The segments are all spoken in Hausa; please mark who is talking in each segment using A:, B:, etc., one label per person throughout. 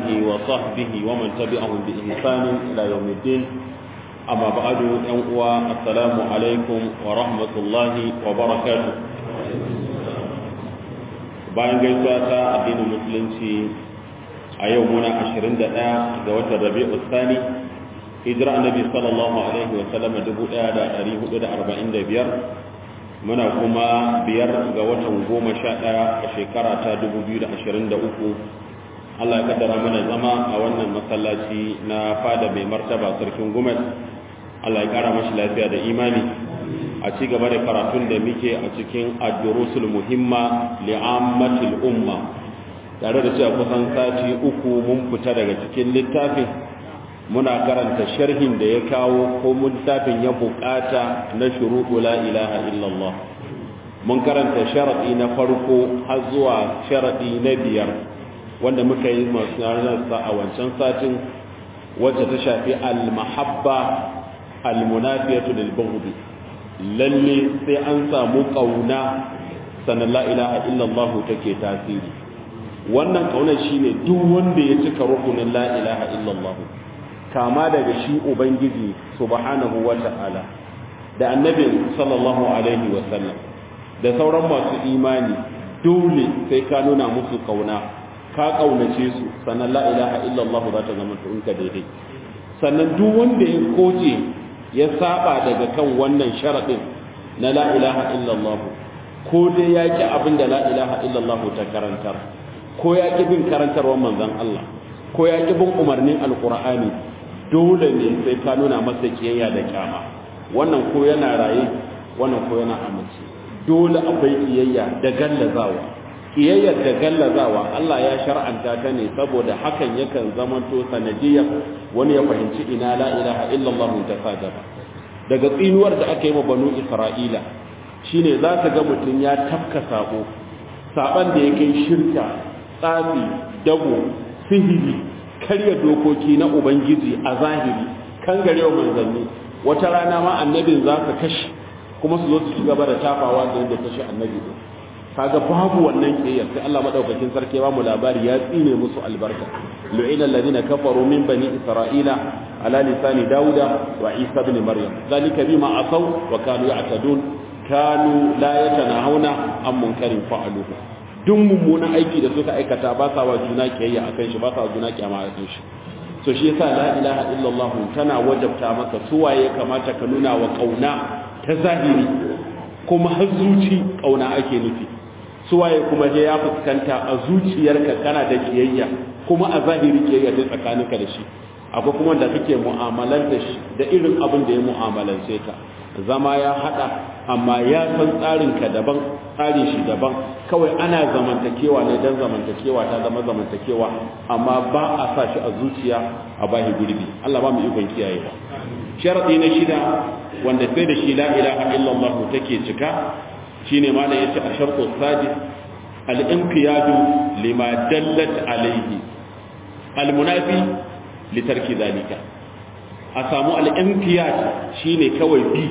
A: وصحبه ومن تبعهم بإحسان إلى يوم الدين أما بعد أنقوى السلام عليكم ورحمة الله وبركاته bayan gaisuwa ta addinin musulunci a yau muna 21 ga watan rabi'u tsani hijira annabi sallallahu alaihi wa sallam 1445 muna kuma biyar ga watan goma sha ɗaya a shekara ta 2023 Allah ya kaddara mana zama a wannan masallaci na fada mai martaba sarkin gumet Allah ya kara mashi lafiya da imani a ci gaba da karatun da muke a cikin ad-durusul muhimma li'ammatil umma tare da cewa kusan sati uku mun fita daga cikin littafin muna karanta sharhin da ya kawo ko littafin ya bukata na shuruɗu la ilaha illallah mun karanta sharaɗi na farko har zuwa sharaɗi na biyar wanda muka yi masu sa a wancan satin wacce ta shafi al-mahabba al-munafiyatu lil lalle sai an samu kauna sannan la ilaha illallah take tasiri wannan kaunar shine duk wanda ya cika rukunin la ilaha illallah kama daga shi ubangiji subhanahu wata'ala da annabin sallallahu alaihi wasallam da sauran masu imani dole sai ka nuna musu kauna ka kaunace su sannan la ilaha illallah za ta zama ka daidai sannan duk wanda ya koje ya saba daga kan wannan sharadin na la ilaha illallah ko dai ya ki abin da la ilaha illallah ta karantar ko ya ki bin karantarwar manzon Allah ko ya ki bin umarnin alqur'ani dole ne sai ka nuna masa kiyayya da kyama wannan ko yana raye wannan ko yana amince dole akwai kiyayya da gallazawa kiyayyar da gallazawa Allah ya shar'anta ta ne saboda hakan yakan zamanto sanadiyar wani ya fahimci ina la ilaha illallah ta sajaba daga tsinuwar da aka yi wa banu isra'ila shine za ka ga mutum ya tafka sabo saban da ya kai shirka tsafi dabo sihiri karya dokoki na ubangiji a zahiri kan gare wa manzanni wata rana ma annabin za ka kashe kuma su zo su ci gaba da tafawa da yadda kashe annabi din kaga babu wannan kiyaye sai Allah madaukakin sarki ba mu labari ya tsine musu albarka lu'ina alladhina kafaru min bani isra'ila ala lisani dauda wa isa ibn maryam zalika bima asaw wa kanu ya'tadun kanu la yatanahuna an munkarin fa'aluhu duk mummunan aiki da suka aikata ba sa wa juna kiyayya akan shi ba sa wa juna kiyama akan shi so shi yasa la ilaha illallah tana wajabta maka suwaye kamata ka nuna wa kauna ta zahiri kuma har zuci kauna ake nufi suwaye kuma je ya fuskanta a zuciyarka kana da kiyayya kuma a zahiri kiyayya ta tsakaninka da shi akwai kuma da kake mu'amalanta shi da irin abin da ya mu'amalance ka zama ya hada amma ya san tsarinka daban tsarin shi daban kawai ana zamantakewa ne dan zamantakewa ta zama zamantakewa amma ba a sa shi a zuciya a bahi gurbi Allah ba mu ikon kiyaye ba sharadi na shida wanda sai da shi la ilaha illallah take cika shine ma da yace a shartu sadis al-inqiyadu lima dallat alayhi al-munafi li tarki zalika a samu al-inqiyad shine kawai bi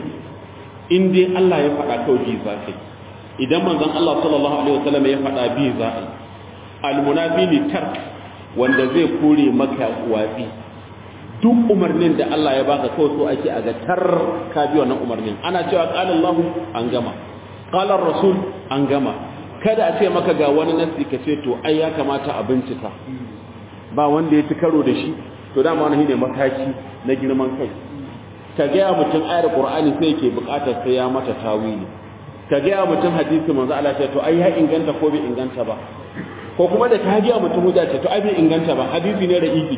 A: in dai Allah ya faɗa kawai bi za kai idan manzon Allah sallallahu alaihi wasallam ya faɗa bi za a al-munafi li tark wanda zai kore maka watsi duk umarnin da Allah ya baka kawai so ake a ga tar ka bi wannan umarnin ana cewa qala Allah an gama qala rasul an gama kada a ce maka ga wani nasi ka ce to ai ya kamata a bincika ba wanda ya ci karo da shi to dama wani ne mataki na girman kai ka gaya mutum ayar qur'ani sai yake bukatar sai ya mata tawili ka gaya mutum hadisi manzo Allah ce to ai ya inganta ko bai inganta ba ko kuma da ka gaya mutum hujja ce to ai bai inganta ba hadisi ne da ifi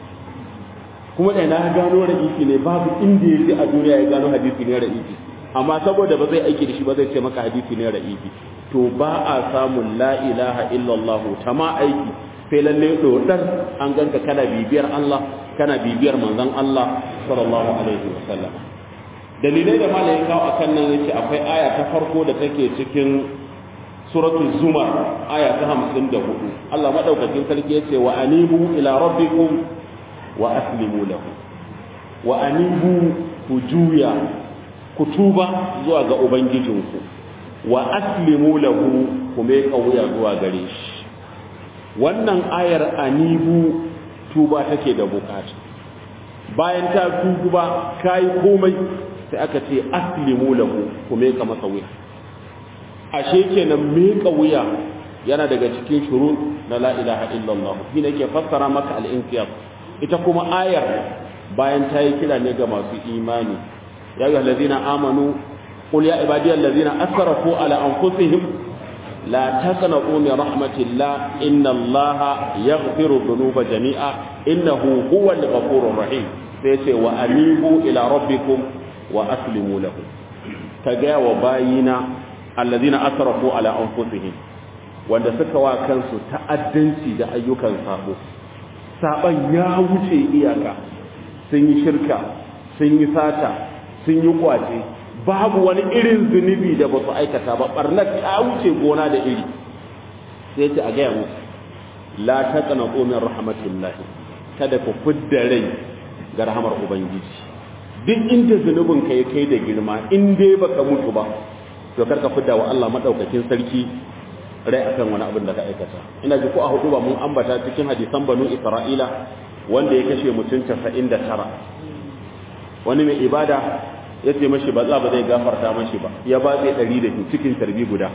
A: kuma da na gano ra'ifi ne babu inda yaji a duniya ya gano hadisi ne ra'ifi amma saboda ba zai aiki da shi ba zai ce maka hadisi ne ra'ifi to ba a samun la ilaha illallah ta ma aiki sai lalle dodar an ganka kana bibiyar Allah kana bibiyar manzon Allah sallallahu alaihi wasallam dalilai da malai kawo akan nan yace akwai aya ta farko da take cikin suratul zumar aya ta 54 Allah madaukakin sarki yace wa anibu ila rabbikum wa aslimu lahu wa anibu ku juya ku tuba zuwa ga ubangijinku wa aslimu lahu ku mai kauya zuwa gare shi wannan ayar anibu tuba take da bukata bayan ta tuba kai komai sai aka ce aslimu lahu kuma ka masa wuya ashe kenan miƙa wuya yana daga cikin shurut na la ilaha illallah shi ne ke fassara maka al-inqiyad ita kuma ayar bayan ta yi kira ne ga masu imani ya ayyuhal ladina amanu qul ya ibadiyal ladina asrafu ala anfusihim la taqnatu min rahmatillah inna allaha yaghfiru dhunuba jami'a innahu huwal ghafurur rahim sai ce wa anibu ila rabbikum wa aslimu lahu kaga wa bayina alladina asrafu ala anfusihim wanda suka wa kansu ta'addanci da ayyukan sabo saban ya wuce iyaka sun yi shirka sun yi sata sun yi kwace babu wani irin zunubi da ba su aikata ba barnar ta wuce gona da iri sai ce a gaya musu la taqna min rahmatillahi kada ku fidda rai ga rahamar ubangiji duk inda zunubin ka ya kai da girma in dai baka mutu ba to karka fidda wa Allah madaukakin sarki rai akan wani abin da ka aikata ina ji ko a hudu ba mun ambata cikin hadisan banu isra'ila wanda ya kashe mutum 99 wani mai ibada ya ce mashi ba za ba zai gafarta mashi ba ya ba zai ɗari da cikin tarbi guda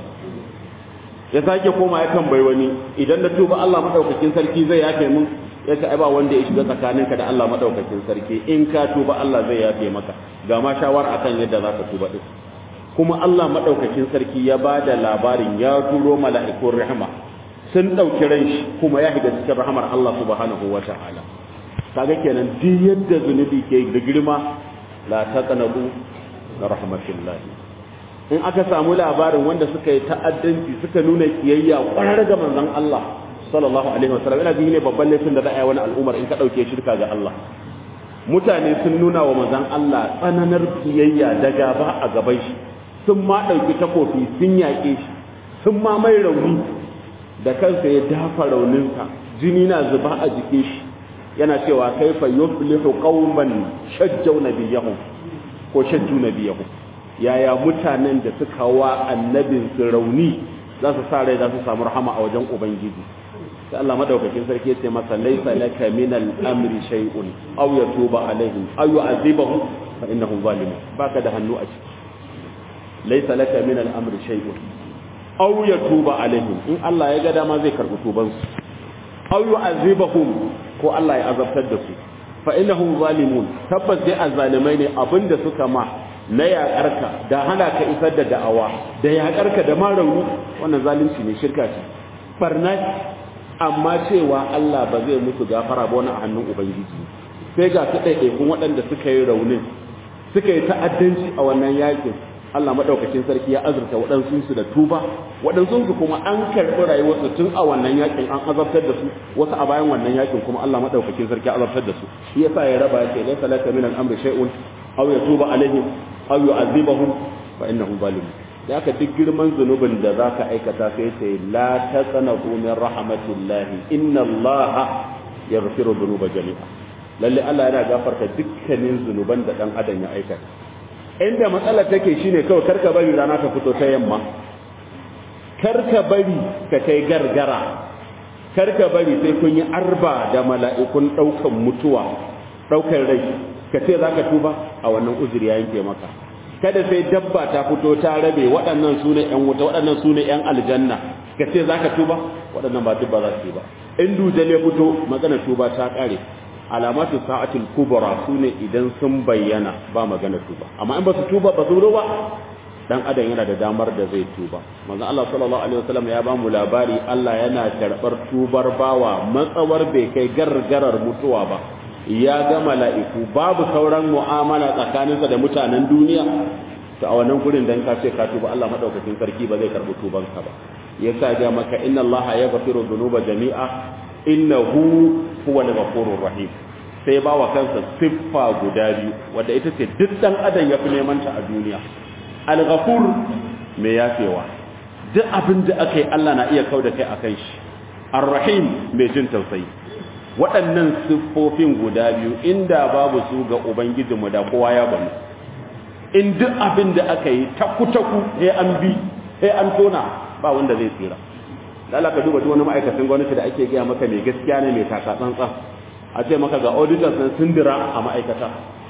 A: ya sake koma ya tambayi wani idan na tuba Allah madaukakin sarki zai yafe mun ya ce ai ba wanda ya shiga tsakaninka da Allah madaukakin sarki in ka tuba Allah zai yafe maka ga ma shawara akan yadda za ka tuba din kuma Allah madaukakin sarki ya ba da labarin ya turo mala'ikun rahama sun ɗauki ran shi kuma ya shiga cikin rahamar Allah subhanahu wa ta'ala kaga kenan duk yadda zunubi ke da girma la taqnabu na rahmatillahi in aka samu labarin wanda suka yi ta'addanci suka nuna kiyayya kwarar ga manzon Allah sallallahu alaihi wasallam ina ji ne babban laifin da za a yi wani al'umar in ka dauke shirka ga Allah mutane sun nuna wa manzon Allah tsananar kiyayya da gaba a gaban shi sun ma dauki takofi sun yaƙe shi sun ma mai rauni da kansa ya dafa rauninsa jini na zuba a jikin shi yana cewa kaifa yuflihu qauman shajjau nabiyahum ko shajju nabiyahum yaya mutanen da suka wa annabin su rauni za su sa rai za su samu rahama a wajen ubangiji sai Allah madaukakin sarki ya ce masa laysa laka min al-amri shay'un aw yatuba alaihim aw yu'adhibahum fa innahum zalimun baka da hannu a ciki laysa laka min al-amri shay'un aw yatuba alaihim in Allah ya ga dama zai karbi tuban su aw yu'adhibahum ko Allah ya azabtar da su fa innahum zalimun tabbas dai azzalimai ne abinda suka ma na yaƙarka da hana ka isar da da'awa da yaƙarka da ma rauni wannan zalunci ne shirka ce barna amma cewa Allah ba zai musu gafara ba wani a hannun ubangiji sai ga su ɗaiɗaikun waɗanda suka yi raunin suka yi ta'addanci a wannan yakin Allah madaukakin sarki ya azurta waɗansu su da tuba waɗansu su kuma an karɓi rayuwarsu tun a wannan yakin an azabtar da su wasu a bayan wannan yakin kuma Allah madaukakin sarki ya azabtar da su shi yasa ya raba yake laysa laka min al-amri shay'un aw yatuba alaihim aw yu'adhibahum fa innahum zalimun da aka duk girman zunubin da zaka aikata sai ce la taqnatu min rahmatillahi inna allaha yaghfiru dhunuba jami'a lalle Allah yana gafarta dukkanin zunuban da dan adam ya aikata inda matsalar take shine kawai karka bari rana ta fito ta yamma karka bari ka kai gargara karka bari sai kun yi arba da mala'ikun daukan mutuwa daukan rai ka ce zaka tuba a wannan uzuri ya yanke maka kada sai dabba ta fito ta rabe waɗannan su ne ƴan wuta waɗannan su ne ƴan aljanna ka ce zaka tuba waɗannan ba dubba za su yi ba in dujal ya fito magana tuba ta ƙare alamatu sa'atul kubra sune idan sun bayyana ba magana tuba amma in ba su tuba ba su ba dan adam yana da damar da zai tuba manzon Allah sallallahu alaihi wasallam ya ba mu labari Allah yana karbar tubar bawa matsawar bai kai gargarar mutuwa ba ya ga mala'iku babu sauran mu'amala tsakaninsa da mutanen duniya to a wannan gurin dan ka ce ka tuba Allah madaukakin sarki ba zai karbi tubanka ba yasa ga maka inna Allah yaghfiru dhunuba jami'a innahu huwa al-ghafurur rahim sai ba wa kansa siffa guda biyu wanda ita ce duk dan adam ya fi neman ta a duniya al-ghafur mai yafewa duk abin da aka yi Allah na iya kauda kai akan shi ar-rahim mai jin tausayi waɗannan siffofin guda biyu inda babu su ga ubangijinmu da kowa ya bani in duk abin da aka yi taku-taku sai an bi sai an tona ba wanda zai tsira lalaka duba duk wani ma'aikacin gwamnati da ake gaya maka mai gaskiya ne mai taka tsantsan a ce maka ga auditors sun sindira a ma'aikata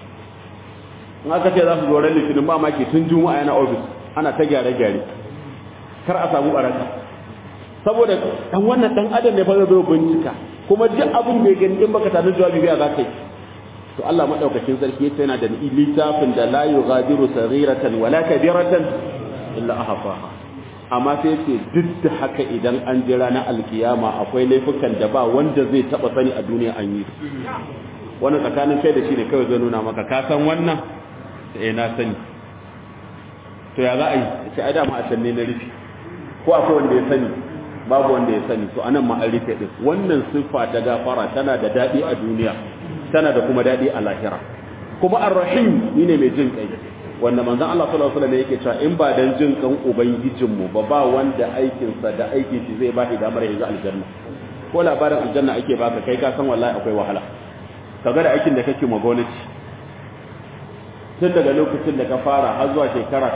A: in aka ce za su zo ran litinin ba maki tun juma'a yana ofis ana ta gyare-gyare kar a samu baraka saboda dan wannan dan adam ne fa zai zo bincika kuma duk abin da ya gani in baka tare jawabi biya za ka yi to Allah madaukakin sarki yace yana da littafin da la yughadiru saghiratan wala kabiratan illa ahsaha amma sai ce duk da haka idan an jira na alkiyama akwai laifukan da ba wanda zai taba sani a duniya an yi wani tsakanin kai da shi ne kawai zai nuna maka ka san wannan eh na sani to ya za a yi sai ai dama a sanne na rufi ko akwai wanda ya sani babu wanda ya sani to anan ma an rufe din wannan siffa ta gafara tana da dadi a duniya tana da kuma dadi a lahira kuma ar-rahim ne mai jin kai wanda manzon Allah sallallahu alaihi wasallam yake cewa in ba dan jin kan ubangijin mu ba ba wanda aikin sa da aikin shi zai ba shi damar ya aljanna ko labarin aljanna ake baka kai ka san wallahi akwai wahala kaga da aikin da kake ma gwamnati tun daga lokacin da ka fara har zuwa shekara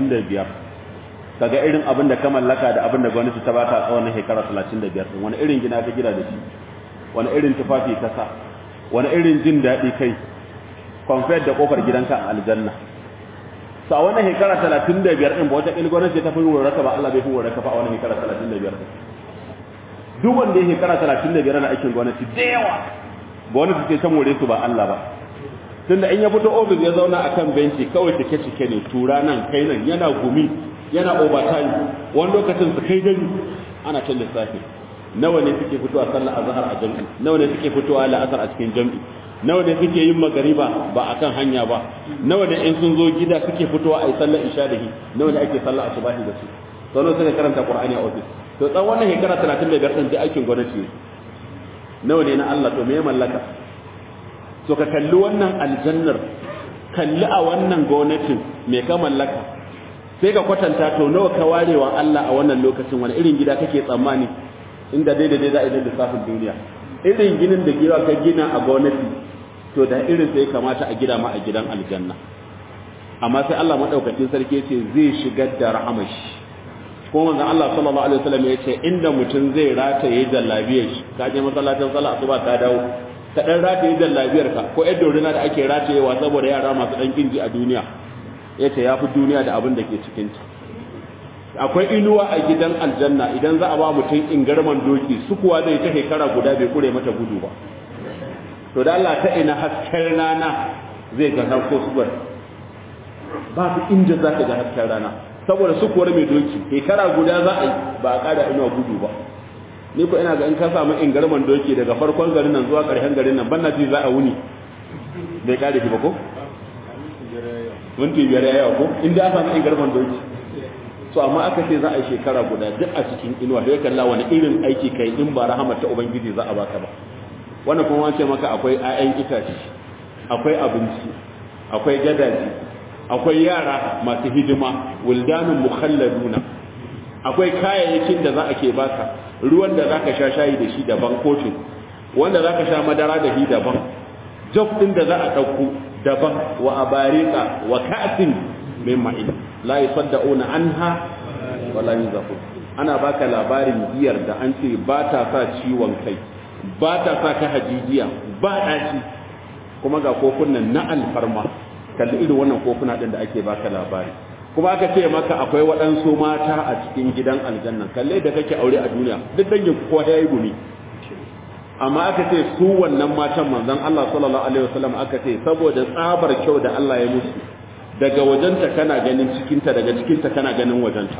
A: 35 kaga irin abin da ka mallaka da abin da gwamnati ta baka tsawon shekara 35 din wani irin gina ka gida da shi wani irin tufafi ka sa wani irin jin daɗi kai compared da kofar gidanka a aljanna sa wannan shekara 35 din ba wata il gwamnati ta fi rurraka ba Allah bai fi rurraka ba a wannan shekara 35 din duk wanda ya shekara 35 na aikin gwamnati da yawa gwamnati ce ta more su ba Allah ba tunda in ya fito ofis ya zauna akan benci kawai take cike ne tura nan kai nan yana gumi yana overtime wani lokacin su kai gani ana can lissafi nawa ne suke fitowa sallar azhar a jami'i nawa ne suke fitowa la'asar a cikin jami'i nawa ne suke yin magariba ba akan hanya ba nawa ne in sun zo gida suke fitowa a yi sallar isha da hi nawa ne ake sallar asubahi da su sau suka karanta qur'ani a ofis to tsawon wannan shekara 35 din da aikin gwamnati nawa ne na Allah to me ya mallaka so ka kalli wannan aljannar kalli a wannan gwamnatin me ka mallaka sai ka kwatanta to nawa ka warewa Allah a wannan lokacin wani irin gida kake tsammani inda daidai za a yi lissafin duniya irin ginin da gida ka gina a gwamnati to da irin sai kamata a gida ma a gidan aljanna amma sai Allah madaukakin sarki ce zai shigar da rahamashi ko manzon Allah sallallahu alaihi wasallam ya ce inda mutum zai rataye jallabiyar shi ka je masallacin sallah asuba ka dawo ka dan rataye jallabiyar ka ko yadda dorina da ake ratayewa saboda yara masu dan kinji a duniya yace yafi duniya da abin da ke cikin ta akwai inuwa a gidan aljanna idan za a ba mutum ingarman doki su kuwa zai ta shekara guda bai kure mata gudu ba to da Allah ta ina hasken rana zai ga harko suwar ba su inda za ka ga hasken rana saboda su kuwar mai doki shekara guda za a yi ba a kada inuwa gudu ba ni ko ina ga in ka samu ingarman doki daga farkon garin nan zuwa ƙarshen garin nan banna ji za a wuni bai kare shi ba ko minti biyar ya yawa ko inda aka samu ingarman doki so amma aka ce za a yi shekara guda duk a cikin inuwa da ya kalla wani irin aiki kai in ba rahama ta ubangiji za a baka ba wannan kuma ce maka akwai 'ya'yan itace akwai abinci akwai gadaji akwai yara masu hidima wildanun mukhalladuna akwai kayayyakin da za a ke baka ruwan da za ka sha shayi da shi daban kofin wanda za ka sha madara da shi daban jog ɗin da za a ɗauko daban wa abarika wa ka'atin min ma'in la yusaddauna anha wa la yuzafun ana baka labarin giyar da an ce ba ta sa ciwon kai ba ta sa ka hajijiya ba ɗaci kuma ga kofunan na alfarma kalli irin wannan kofuna ɗin da ake baka labari kuma aka ce maka akwai waɗansu mata a cikin gidan aljanna kalle da kake aure a duniya duk dangin kowa ya yi gumi amma aka ce su wannan matan manzon Allah sallallahu alaihi wasallam aka ce saboda tsabar kyau da Allah ya musu daga wajenta kana ganin cikinta daga cikinta kana ganin wajenta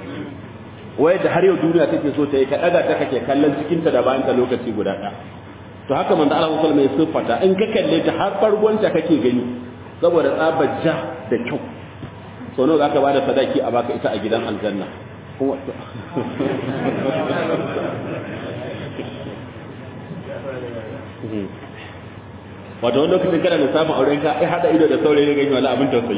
A: wai da har yau duniya take so ta yi ka daga ta kake kallon cikinta da bayan ta lokaci guda ɗaya to haka manzo Allah sallallahu alaihi wasallam ya siffata in ka kalle ta har fargonta kake gani saboda tsabar ja da kyau so nawa zaka bada sadaki a baka ita a gidan aljanna kuma wato wani lokacin kana da samun auren ka ai hada ido da saurayi gani wala abin tausayi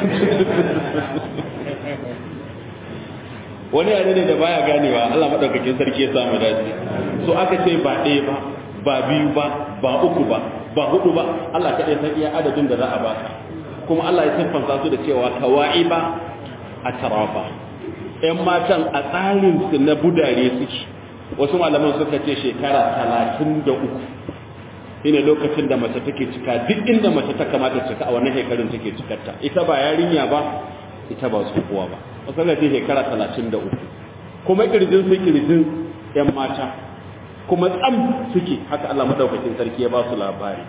A: wani yare ne da baya ganewa Allah madaukakin sarki ya samu dace so aka ce ba ɗaya ba ba biyu ba ba uku ba ba hudu ba Allah kaɗai san iya adadin da za a baka kuma Allah ya siffanta su da cewa kawa'iba a tarafa ƴan matan a tsarin su na budare suke wasu malaman suka ce shekara talatin da uku shine lokacin da mace take cika duk inda mace ta kamata cika a wannan shekarun take cikarta ita ba yarinya ba ita ba tsohuwa ba masalar ce shekara 33 kuma kirjin su kirjin yan mata kuma tsam suke haka Allah madaukakin sarki ya ba su labari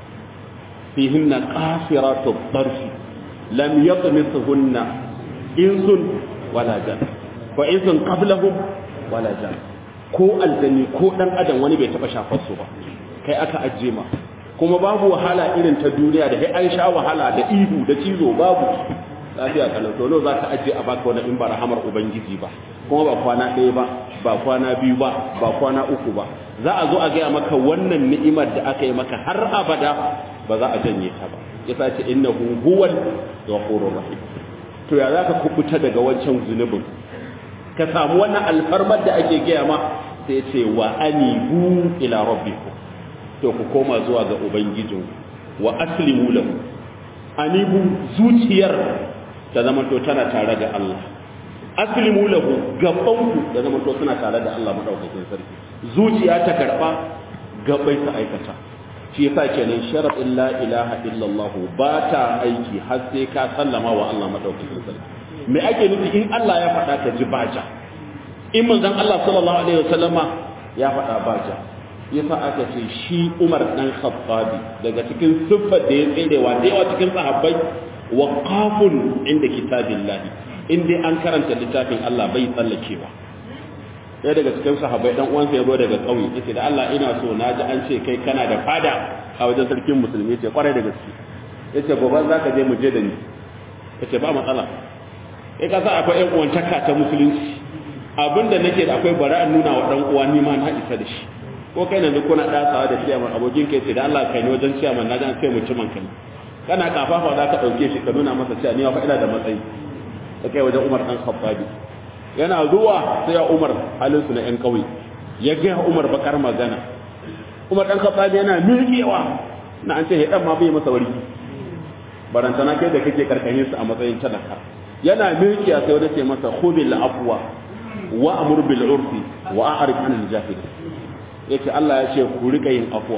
A: fihinna qasiratu darfi lam yatmisuhunna insun wala jan wa insun qablahum wala jan ko aljani ko dan adam wani bai taba shafar su ba kai aka ajje ma kuma babu wahala irin ta duniya da sai an sha wahala da ihu da cizo babu lafiya kalau to za ka ajje a baka wani in ba rahamar ubangiji ba kuma ba kwana ɗaya ba ba kwana biyu ba ba kwana uku ba za a zo a gaya maka wannan ni'imar da aka yi maka har abada ba za a janye ta ba ya sace innahu huwal ghafurur rahim to ya zaka kubuta daga wancan zunubin ka samu wannan alfarmar da ake gaya ma sai ce wa anibu ila rabbikum to ku koma zuwa ga ubangijin wa aslimu lahu anibu zuciyar ta zama to tana tare da Allah aslimu lahu gabanku da zama to suna tare da Allah madaukakin sarki zuciya ta karba gabai ta aikata shi yasa kenan sharadin la ilaha illallah ba ta aiki har sai ka sallama wa Allah madaukakin sarki me ake nufi in Allah ya faɗa ka ji baja in manzon Allah sallallahu alaihi wasallama ya faɗa baja yasa aka ce shi Umar dan Khattabi daga cikin siffar da ya tserewa da yawa cikin sahabbai waqafun inda kitabillahi in dai an karanta littafin Allah bai tsallakewa ɗaya daga cikin sahabbai dan uwansa ya zo daga ƙauye yace da Allah ina so na ji an ce kai kana da fada a wajen sarkin musulmi yace kwarai da gaske yace gobe za ka je mu je da ni yace ba matsala kai ka sa akwai ƴan uwantaka ta musulunci abinda nake da akwai bara nuna wa dan uwa ni ma na isa da shi ko kai yanzu kuna dasawa da ciyaman abokin kai ce da Allah kai ne wajen ciyaman na jan sai mutumin kai kana kafafa za ka ɗauke shi ka nuna masa cewa ni fa ina da matsayi da kai wajen Umar dan Khattabi yana zuwa sai ya Umar halin su na ƴan ƙauye ya ga Umar bakar magana Umar dan Khattabi yana miƙewa na an ce he dan ma bai masa warki barantana kai da kake karkashin su a matsayin talaka yana miƙiya sai wani ce masa khubil afwa wa amur bil urfi wa a'rif anil jahil yace Allah ya ce ku rika yin afwa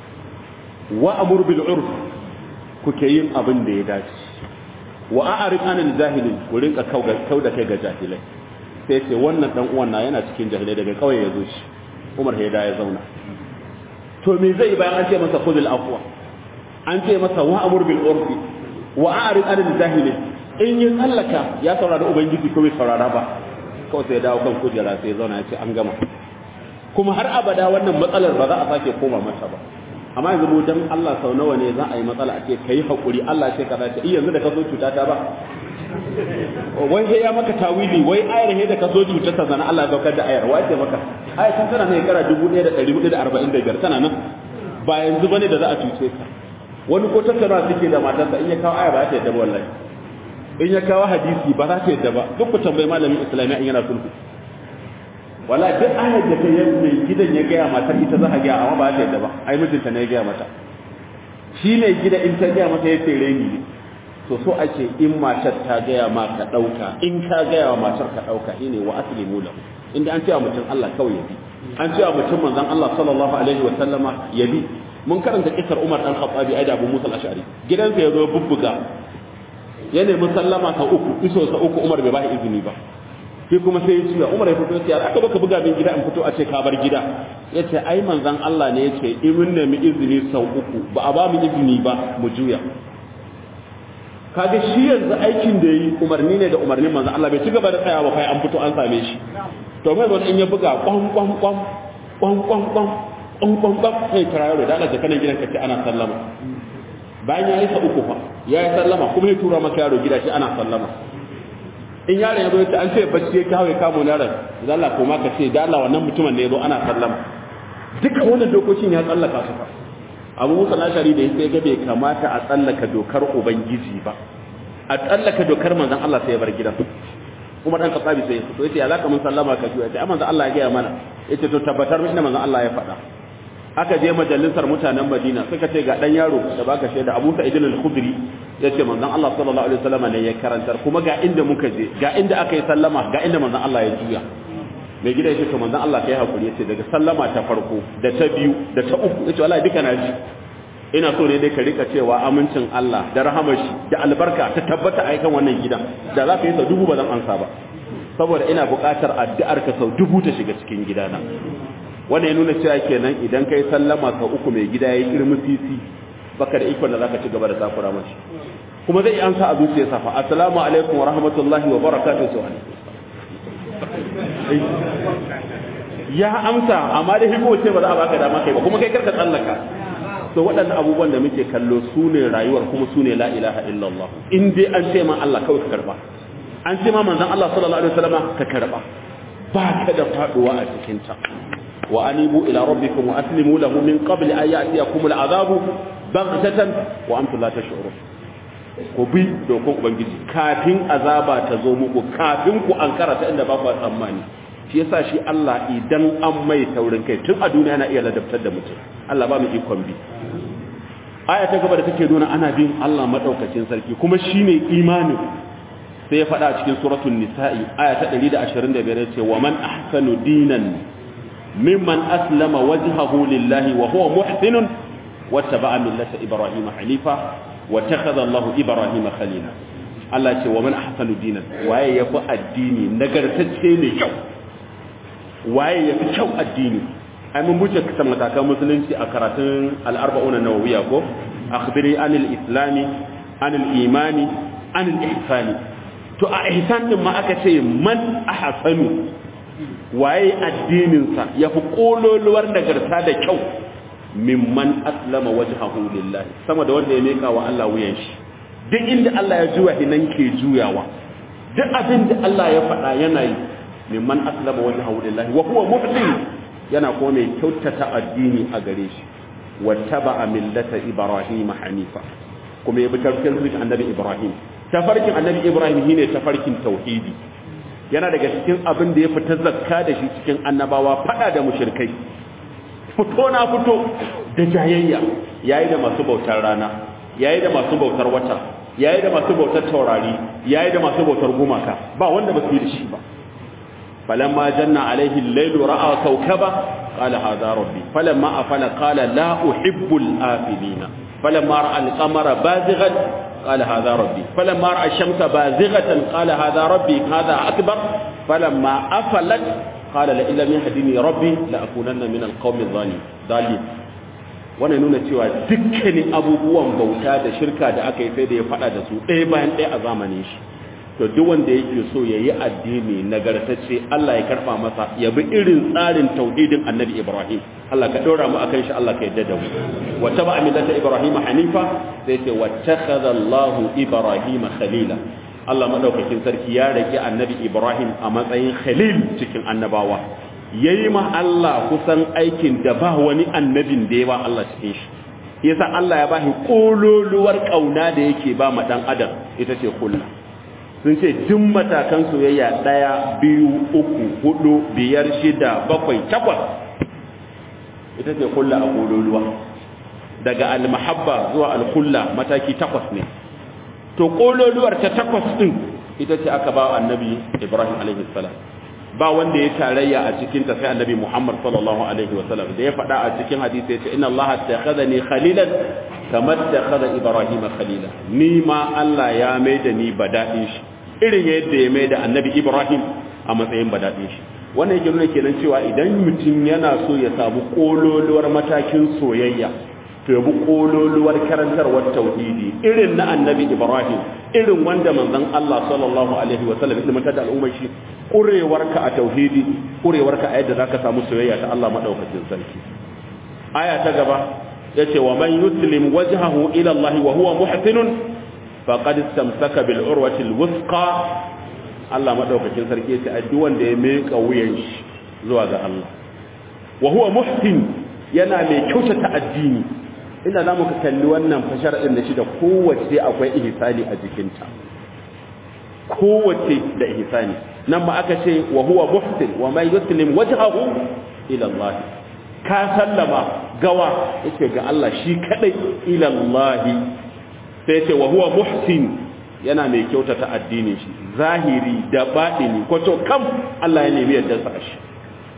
A: wa amur bil urf kuke yin abin da ya dace wa a'rif anil jahilin ku rinka kauda kai ga jahilai sai ce wannan dan uwan na yana cikin jahilai daga kauye ya zo shi Umar Haida ya zauna to me zai bayan an ce masa khudul afwa an ce masa wa amur bil urfi wa a'rif anil jahilin in yi tsallaka ya saurari ubangiji ko bai saurara ba kawai sai ya dawo kan kujera sai ya zauna ya ce an gama kuma har abada wannan matsalar ba za a sake koma mata ba amma yanzu mu dan Allah sau nawa ne za a yi matsala a ce kai hakuri Allah ce kaza ce yanzu da ka so cuta ta ba wai sai ya maka tawili wai ayar he da ka so cuta ta zana Allah ya saukar da ayar wai ce maka ayar tun tana ne kara 1445 tana nan ba yanzu bane da za a cuce ka wani ko tattara suke da matarsa in ya kawo aya ba ta yadda ba wallahi in ya kawo hadisi ba za ta yadda ba duk ku tambayi malamin islamiyya in yana sulhu wala duk ayar da ta yi mai gidan ya gaya mata ita za a gaya amma ba ta yadda ba ai mijinta ne ya gaya mata shi ne gida in ta gaya mata ya tsere ni ne to so ake in matar ta gaya ma ka ɗauka in ka gaya wa matar ka ɗauka shi ne wa aslimu lahu inda an cewa mutum Allah kawai ya bi an cewa mutum manzon Allah sallallahu alaihi wa sallama ya bi mun karanta kisar Umar dan Khattabi ai da Abu Musa al-Ash'ari gidansa ya zo bubbuga ya nemi sallama ta uku iso sa uku Umar bai ba izini ba sai kuma sai ya ciya umar ya fito ya aka baka buga min gida in fito a ce ka bar gida ya ce ai manzan Allah ne ya ce in mun nemi izini sau uku ba a ba mu izini ba mu juya kaga shi yanzu aikin da yi umarni ne da umarnin manzan Allah bai ci gaba da tsayawa kai an fito an same shi to mai zo in ya buga kwan kwan kwan kwan kwan kwan kwan kwan kwan sai kira yaro da Allah da kanan gidan ka ce ana sallama bayan ya yi sa uku fa ya yi sallama kuma ya tura maka yaro gida shi ana sallama in yaron ya zo ya an ce bacci ya kawo ya kamo yaron da Allah ko ma ka ce da Allah wannan mutumin ne ya zo ana sallama duka wannan dokokin ya tsallaka su fa abu musa lashari da sai ga bai kamata a tsallaka dokar ubangiji ba a tsallaka dokar manzon Allah sai ya bar gidan kuma dan kasabi sai to yace ya zaka mun sallama ka ji yace amma Allah ya ga mana yace to tabbatar min manzon Allah ya faɗa aka je majalisar mutanen Madina suka ce ga dan yaro da baka shaida Abu Sa'id al-Khudri yace manzon Allah sallallahu alaihi wasallam ne ya karantar kuma ga inda muka je ga inda aka yi sallama ga inda manzon Allah ya juya mai gida ya ce to manzon Allah kai hakuri yace daga sallama ta farko da ta biyu da ta uku yace wallahi duka na ji ina so ne dai ka rika cewa amincin Allah da rahamar shi da albarka ta tabbata a kan wannan gidan da za ka yi sau dubu ba zan ansa ba saboda ina buƙatar addu'ar ka sau dubu ta shiga cikin gidana wannan ya nuna cewa kenan idan kai sallama sau uku mai gida ya kirmi sisi baka da ikon da zaka ci gaba da takura mashi kuma zai ansa a zuciyarsa fa assalamu alaikum wa rahmatullahi wa barakatuh wa ya amsa amma da hiko ce ba za a baka dama kai ba kuma kai karka tsallaka to waɗannan abubuwan da muke kallo su ne rayuwar kuma su ne la ilaha illallah in dai an ce ma Allah kawai ka karba an ce ma manzon Allah sallallahu alaihi wasallam ka karba ba ka da faduwa a cikin ta wa anibu ila rabbikum wa aslimu lahu min qabli an ya'tiyakum al'adabu baghtatan wa antum la tash'urun ku bi dokon ubangiji kafin azaba ta zo muku kafin ku ankara ta inda ba ku tsammani shi yasa shi Allah idan an mai taurin kai tun a duniya yana iya ladabtar da mutum Allah ba mu ikon bi aya ta gaba da take nuna ana bin Allah madaukakin sarki kuma shine imani sai ya faɗa cikin suratul nisa'i aya ta 125 yace wa man ahsanu dinan mimman aslama wajhahu lillahi wa huwa muhsinun wattaba'a millata ibrahima hanifa wa takhadha Allahu ibrahima khalila Allah ce wa man ahsanu dinan waye yafi addini nagartacce ne kyau waye yafi kyau addini ai mun buce kasan matakan musulunci a karatun al-arba'un an-nawawiyya ko akhbiri anil islami anil imani anil ihsani to a ihsan din ma aka ce man ahsanu waye addinin sa yafi kololuwar nagarta da kyau mimman aslama wajhahu lillahi sama da wanda ya meka wa Allah wuyan shi duk inda Allah ya juya hinan ke juyawa duk abin da Allah ya faɗa yana yi mimman aslama wajhahu lillahi wa huwa muhsin yana kuma mai kyautata addini a gare shi wattaba millata ibrahim hanifa kuma ya bi tarkin annabi ibrahim tafarkin annabi ibrahim shine tafarkin tauhidi yana daga cikin abin da ya fita zakka da shi cikin annabawa fada da mushrikai fito na fito da jayayya yayi da masu bautar rana yayi da masu bautar wata yayi da masu bautar taurari yayi da masu bautar gumaka ba wanda ba su yi da shi ba فلما جن عليه الليل رأى كوكبا قال هذا ربي فلما أفل قال لا أحب الآفلين فلما رأى القمر بازغا قال هذا ربي فلما رأى الشمس بازغة قال هذا ربي هذا أكبر فلما أفلت قال لئن لم يهدني ربي لأكونن من القوم الظالمين wannan nuna cewa dukkanin abubuwan bauta da shirka da aka yi sai da ya faɗa da su ɗaya bayan ɗaya a zamanin shi to duk wanda yake so ya yi addini nagartacce Allah ya karɓa masa ya bi irin tsarin tauhidin annabi Ibrahim Allah ka ɗora mu akan shi Allah ka yadda da mu wa taba millata Ibrahim hanifa sai ce wattakhadha Allahu Ibrahim khalila Allah madaukakin sarki ya rage annabi Ibrahim a matsayin khalil cikin annabawa yayi ma Allah kusan aikin da ba wani annabin da ya ba Allah cikin shi yasa Allah ya bashi kololuwar kauna da yake ba ma dan adam ita ce kullu sun ce duk matakan soyayya ɗaya biyu uku hudu biyar shida bakwai takwas ita ce kulla a kololuwa daga almahabba zuwa alkulla mataki takwas ne to kololuwar ta takwas ɗin ita ce aka ba annabi ibrahim alaihi salam ba wanda ya tarayya a cikin ta sai annabi muhammad sallallahu alaihi wasallam da ya faɗa a cikin hadisi ya ce inna allaha takhadhani khalilan kamar takhadha ibrahim khalila ni ma Allah ya maida ni badadin shi irin yadda ya maida annabi ibrahim a matsayin badadin shi wannan yake nuna kenan cewa idan mutum yana so ya samu kololuwar matakin soyayya to ya bi kololuwar karantarwar tauhidi irin na annabi ibrahim irin wanda manzon Allah sallallahu alaihi wa sallam ilmantar da al'ummar shi kurewarka a tauhidi kurewarka a yadda zaka samu soyayya ta Allah madaukakin sarki aya ta gaba yace wa man yuslim wajhahu ila Allah wa huwa muhsinun faqad istamsaka bil urwati al wuthqa Allah madaukakin sarki yace a duk wanda ya meka wuyan shi zuwa ga Allah wa huwa muhsin yana mai kyautata addini ina za mu ka kalli wannan fashar ɗin da shi da kowace akwai ihsani a jikinta kowace da ihsani nan ma aka ce wa huwa muhsin wa man yuslim wajhahu ila Allah ka sallama gawa yake ga Allah shi kadai ila Allah sai ce wa huwa muhsin yana mai kyautata addinin shi zahiri da batini ko to kam Allah ya nemi yadda sa shi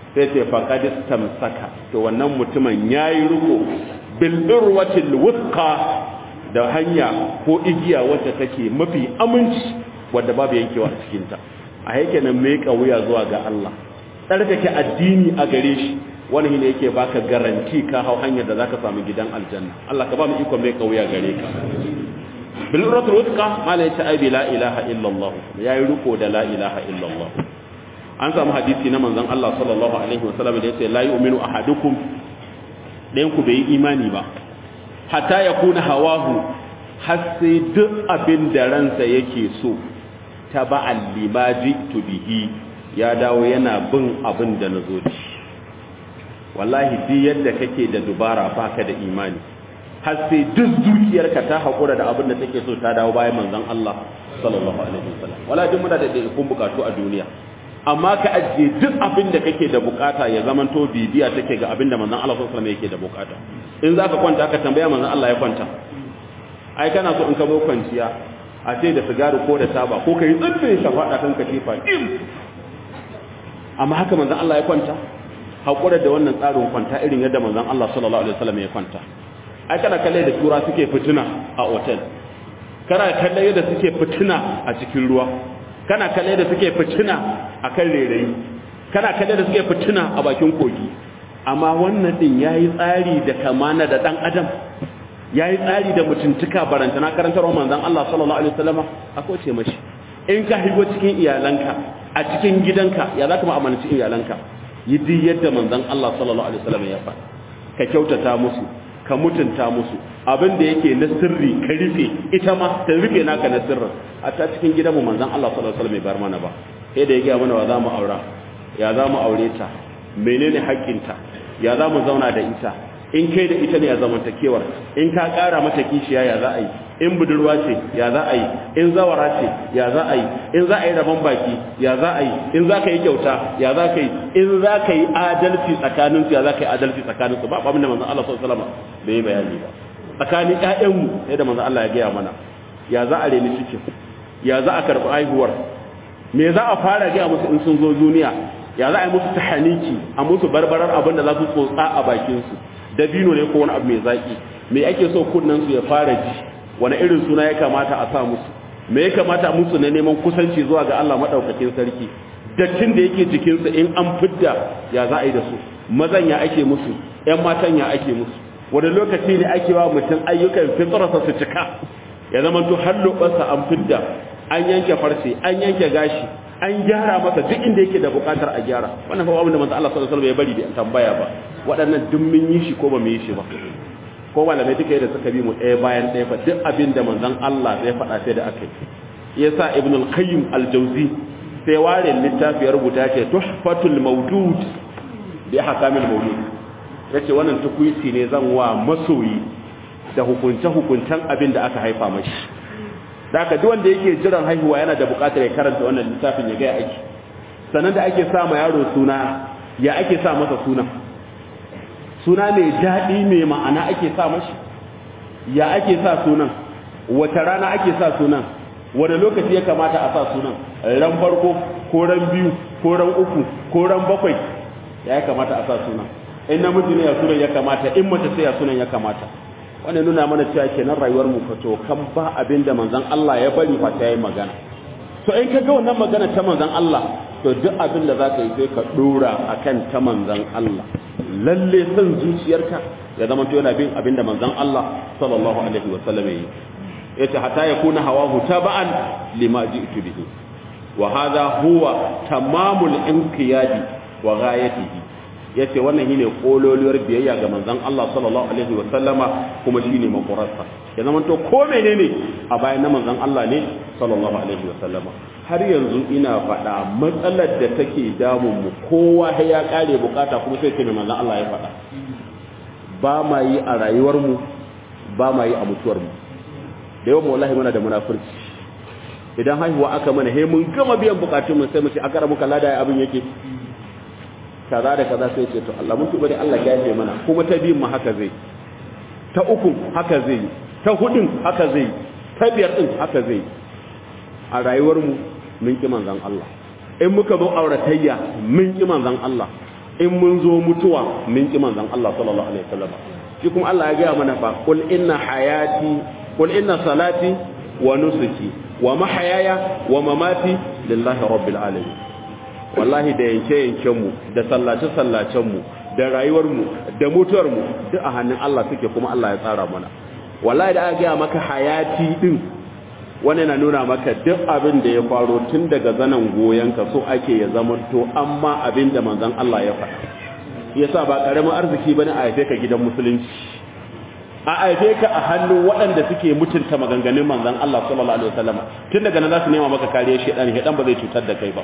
A: sai ce faqad istamsaka to wannan mutumin yayi riko bil urwatil wuthqa da hanya ko igiya wacce take mafi aminci wadda babu yankewa a cikin ta a yake nan mai wuya zuwa ga Allah tsarkake addini a gare shi wani ne yake baka garanti ka hau hanyar da zaka samu gidan aljanna Allah ka ba mu iko mai kauya gare ka bil uratul wuthqa mala ya ta'abi la ilaha illa Allah yayi riko da la ilaha illa Allah an samu hadisi na manzon Allah sallallahu alaihi wasallam da yace la yu'minu ahadukum dayan ku bai imani ba hatta yakuna hawahu har sai duk abin da ransa yake so taba'an limaji to bihi ya dawo yana bin abin da nazo da shi wallahi duk yadda kake da dubara baka da imani har sai duk zuciyarka ta haƙura da abin da take so ta dawo bayan manzon Allah sallallahu alaihi wasallam wala duk muna da kun bukatu a duniya amma ka ajiye duk abin da kake da bukata ya zamanto bibiya take ga abin da manzon Allah sallallahu alaihi wasallam yake da bukata in zaka kwanta ka tambaya manzon Allah ya kwanta ai kana so in ka zo kwanciya a ce da sigari ko da taba ko kai tsubbin shafaɗa kan katifa dim amma haka manzon Allah ya kwanta haƙura da wannan tsarin kwanta irin yadda manzon Allah sallallahu alaihi wasallam ya kwanta ai kana kalle da tura suke fitina a hotel kana kalle yadda suke fitina a cikin ruwa kana kalle da suke fitina a kan rairayi kana kalle da suke fitina a bakin kogi amma wannan din yayi tsari da kamana da dan adam yayi tsari da mutuntuka barantana karantarwa manzon Allah sallallahu alaihi wasallam akwai ce mashi in ka higo cikin iyalanka a cikin gidanka ya zaka mu'amalanci iyalanka yi duk yadda manzon Allah sallallahu alaihi wasallam ya faɗa ka kyautata musu ka mutunta musu abin da yake na sirri ka rufe ita ma ta rufe naka na sirrin a ta cikin gidanmu manzon Allah sallallahu alaihi wasallam bai bar mana ba sai da ya ga mana wa za mu aura ya za mu aure ta menene haƙƙinta ya za mu zauna da ita in kai da ita ne ya zamantakewar in ka ƙara mata kishiya ya za a yi in budurwa ce ya za a yi in zawara ce ya za a yi in za a yi rabon baki ya za a yi in za ka yi kyauta ya za ka yi in za ka yi adalci tsakaninsu ya za ka yi adalci tsakaninsu ba abin da manzon Allah sallallahu alaihi wasallam bai yi bayani ba tsakanin ƴaƴanmu sai da manzon Allah ya gaya mana ya za a reni cikin ya za a karɓi haihuwar me za a fara gaya musu in sun zo duniya ya za a yi musu tahaniki a musu barbarar abin da za su tsotsa a bakinsu dabino ne ko wani abu mai zaki me ake so kunnen su ya fara ji wani irin suna ya kamata a sa musu me ya kamata musu na neman kusanci zuwa ga Allah madaukakin sarki dattin da yake jikin su in an fidda ya za a yi da su mazan ya ake musu ƴan matan ya ake musu wani lokaci ne ake wa mutum ayyukan fitrarsa su cika ya zama to har lobarsa an fidda an yanke farce an yanke gashi an gyara masa duk inda yake da bukatar a gyara wannan fa abin da manzo Allah sallallahu alaihi wasallam ya bari bai tambaya ba waɗannan duk mun yi shi ko ba mu yi shi ba ko malamai duka yadda suka bi mu ɗaya bayan ɗaya fa duk abin da manzon Allah ya faɗa sai da aka yi yasa ibn al-qayyim al-jawzi sai ware littafi ya rubuta ce tuhfatul mawdud bi ahkamil mawlud yace wannan tukuiti ne zan wa masoyi da hukunce hukuntan abin da aka haifa mashi da haka duk wanda yake jiran haihuwa yana da buƙatar ya karanta wannan littafin ya ga aiki sannan da ake sa ma yaro suna ya ake sa masa suna suna mai daɗi mai ma'ana ake sa mashi ya ake sa sunan wata rana ake sa sunan wani lokaci ya kamata a sa sunan ran farko ko ran biyu ko ran uku ko ran bakwai ya kamata a sa sunan in namiji ne ya sunan ya kamata in mace sai ya sunan ya kamata wannan nuna mana cewa kenan rayuwar mu fato kan ba abin da manzon Allah ya bari fa ta yi magana to in ka ga wannan magana ta manzon Allah to duk abin da zaka yi sai ka dora akan ta manzon Allah lalle san zuciyarka ya zama to yana bin abin da manzon Allah sallallahu alaihi wasallam yi yace hatta yakuna hawahu taba'an lima ji'tu bihi wa hadha huwa tamamul inqiyadi wa ghayatihi yace wannan shine kololuwar biyayya ga manzon Allah sallallahu alaihi wa sallama kuma shine makurarsa ya zama to ko menene a bayan na manzon Allah ne sallallahu alaihi wa sallama har yanzu ina faɗa matsalar da take damun mu kowa ya kare bukata kuma sai ce manzon Allah ya faɗa ba ma yi a rayuwar mu ba ma yi a mutuwar mu da yawan wallahi muna da munafurci idan haihuwa aka mana he mun gama biyan bukatun mu sai mu ce aka rabu kalla da abin yake kaza da kaza sai ce to Allah mun tuba da Allah ya yafe mana kuma ta biyun mu haka zai ta uku haka zai ta hudun haka zai ta biyar din haka zai a rayuwar mu mun ki manzon Allah in muka zo auratayya mun ki manzon Allah in mun zo mutuwa mun ki manzon Allah sallallahu alaihi wasallam shi kuma Allah ya gaya mana fa qul inna hayati qul inna salati wa nusuki wa mahayaya wa mamati lillahi rabbil alamin wallahi da yanke yanken mu da sallace sallacen mu da rayuwar mu da mutuwar mu duk a hannun Allah suke kuma Allah ya tsara mana wallahi da aka gaya maka hayati din wani na nuna maka duk abin da ya faro tun daga zanen goyonka so ake ya zamanto amma abin da manzon Allah ya faɗa yasa ba karamin arziki bane a haife ka gidan musulunci a haife ka a hannun waɗanda suke mutunta maganganun manzon Allah sallallahu alaihi wasallam tun daga nan za su nema maka kariya shedan shedan ba zai cutar da kai ba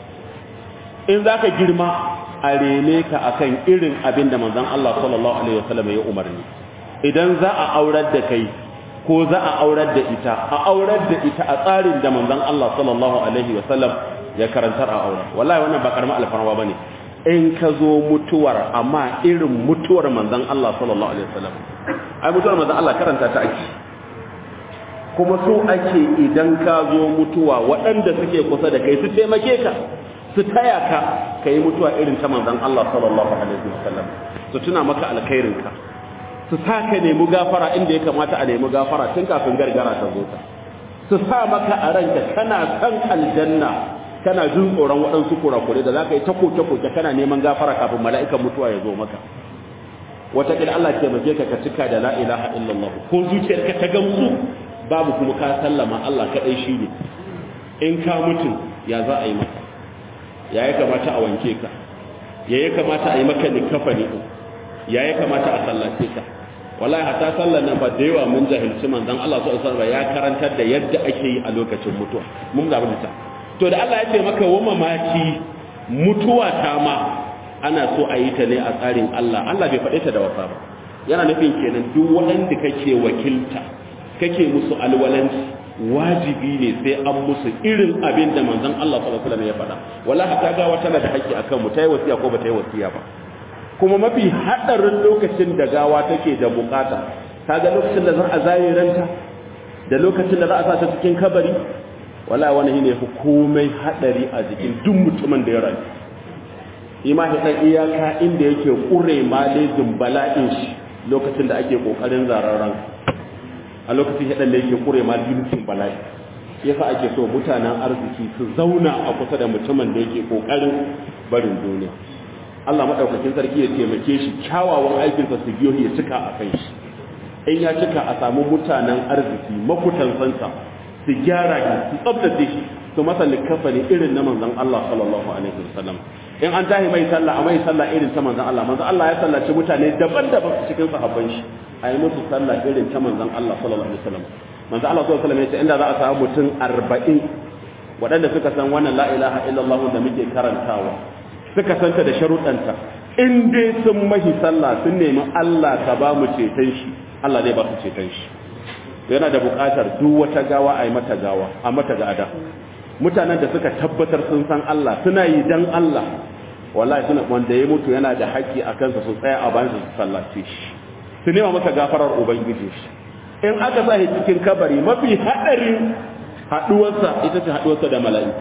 A: in zaka girma a rene ka akan irin abin da manzon Allah sallallahu alaihi wasallam ya umarni idan za a aurar da kai ko za a aurar da ita a aurar da ita a tsarin da manzon Allah sallallahu alaihi wasallam ya karantar a aure wallahi wannan ba karamin alfarma bane in ka zo mutuwar amma irin mutuwar manzon Allah sallallahu alaihi wasallam ai mutuwar manzon Allah karanta ta ake kuma so ake idan ka zo mutuwa waɗanda suke kusa da kai su taimake ka su taya ka kai mutuwa irin ta manzon Allah sallallahu alaihi wasallam su tuna maka alkhairin ka su sa ka nemi gafara inda ya kamata a nemi gafara tun kafin gargara ta zo ta su sa maka a ranka kana san aljanna kana jin tsoron waɗansu kurakure da za ka yi ta koke-koke kana neman gafara kafin mala'ikan mutuwa ya zo maka wataƙila Allah ke mace ka ka cika da la ilaha illallah ko zuciyarka ta gamsu babu kuma ka sallama Allah kaɗai shi ne in ka mutu ya za a yi maka ya ya kamata a wanke ka ya ya kamata a yi maka likafani ya ya kamata a sallace ka wallahi hatta sallar nan ba da yawa mun jahilci manzon Allah sallallahu alaihi ya karantar da yadda ake yi a lokacin mutuwa mun ga ta to da Allah ya ce maka wa mamaki mutuwa ta ma ana so a yi ta ne a tsarin Allah Allah bai faɗe ta da wasa ba yana nufin kenan duk waɗanda kake wakilta kake musu alwalanci wajibi ne sai an musu irin abin da manzon Allah sallallahu alaihi wasallam ya faɗa wallahi ta ga wata na da haƙƙi akan mu ta yi wasiya ko ba ta yi wasiya ba kuma mafi haɗarin lokacin da gawa take da bukata kaga lokacin da za a zare ranta da lokacin da za a sa ta cikin kabari wala wani ne fi komai haɗari a jikin duk mutumin da ya rayu ima hidan iyaka inda yake ƙure malejin bala'in shi lokacin da ake ƙoƙarin zararren a lokacin hidan da yake ƙure malejin bala'i yasa ake so mutanen arziki su zauna a kusa da mutumin da yake ƙoƙarin barin duniya Allah maɗaukakin sarki ya taimake shi kyawawan aikinsa su biyo ya cika a kan shi in ya cika a samu mutanen arziki makutansansa su gyara shi su tsabtace shi su masa likafani irin na manzon Allah sallallahu alaihi wasallam in an tahi mai sallah a mai sallah irin ta manzon Allah manzon Allah ya sallaci mutane daban-daban cikin sahabban shi a yi musu sallah irin ta manzon Allah sallallahu alaihi wasallam manzon Allah sallallahu alaihi wasallam ya ce inda za a samu mutum 40 waɗanda suka san wannan la ilaha illallah da muke karantawa suka santa da sharuɗanta in dai sun mahi sallah sun nemi Allah ka ba mu ceton shi Allah zai ba su ceton shi yana da buƙatar duk wata gawa a yi mata gawa a mata gada mutanen da suka tabbatar sun san Allah suna yi dan Allah wallahi suna wanda ya mutu yana da haƙƙi a kansa su tsaya a bayan su sallace shi su nema masa gafarar ubangiji shi in aka sa shi cikin kabari mafi haɗarin haɗuwarsa ita ce haɗuwarsa da mala'iku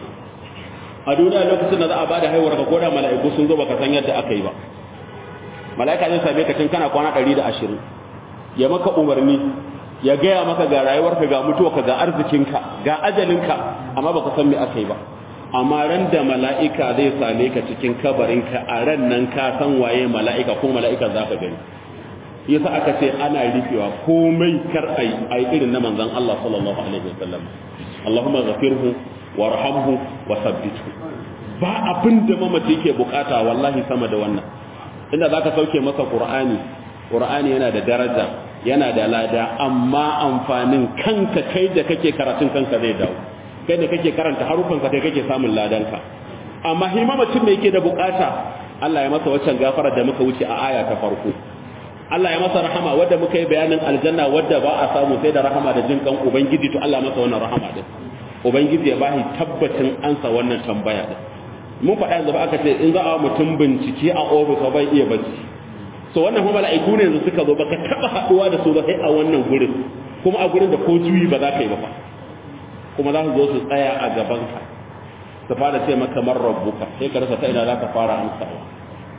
A: a duniya lokacin da za a bada haihuwar ka koda mala'iku sun zo baka san yadda aka yi ba mala'ika zai same ka tun kana kwana 120 ya maka umarni ya gaya maka ga rayuwarka ga mutuwarka ga arzikinka ga ajalinka amma baka san me aka yi ba amma ran da mala'ika zai same ka cikin kabarinka a ran nan ka san waye mala'ika ko mala'ika za ka gani yasa aka ce ana rufewa komai kar ai ai irin na manzon Allah sallallahu alaihi wasallam Allahumma ghafirhu warhamhu wa sabbithu ba abin da mamaci yake bukata wallahi sama da wannan inda zaka sauke masa qur'ani qur'ani yana da daraja yana da lada amma amfanin kanka kai da kake karatun kanka zai dawo kai da kake karanta harufan ka kai kake samun ladanka amma hi mamacin me yake da bukata Allah ya masa waccan gafara da muka wuce a aya ta farko Allah ya masa rahama wadda muka yi bayanin aljanna wadda ba a samu sai da rahama da jin kan ubangiji to Allah masa wannan rahama din ubangiji ya bashi tabbacin ansa wannan tambaya din mun faɗa yanzu ba aka ce in za a mutum bincike a ofis bai iya bacci so wannan kuma mala'iku ne yanzu suka zo baka taba haduwa da su ba sai a wannan gurin kuma a gurin da ko juyi ba za ka yi ba fa kuma za su zo su tsaya a gaban ka su fara ce maka man rabbuka sai ka rasa ta ina za ka fara amsawa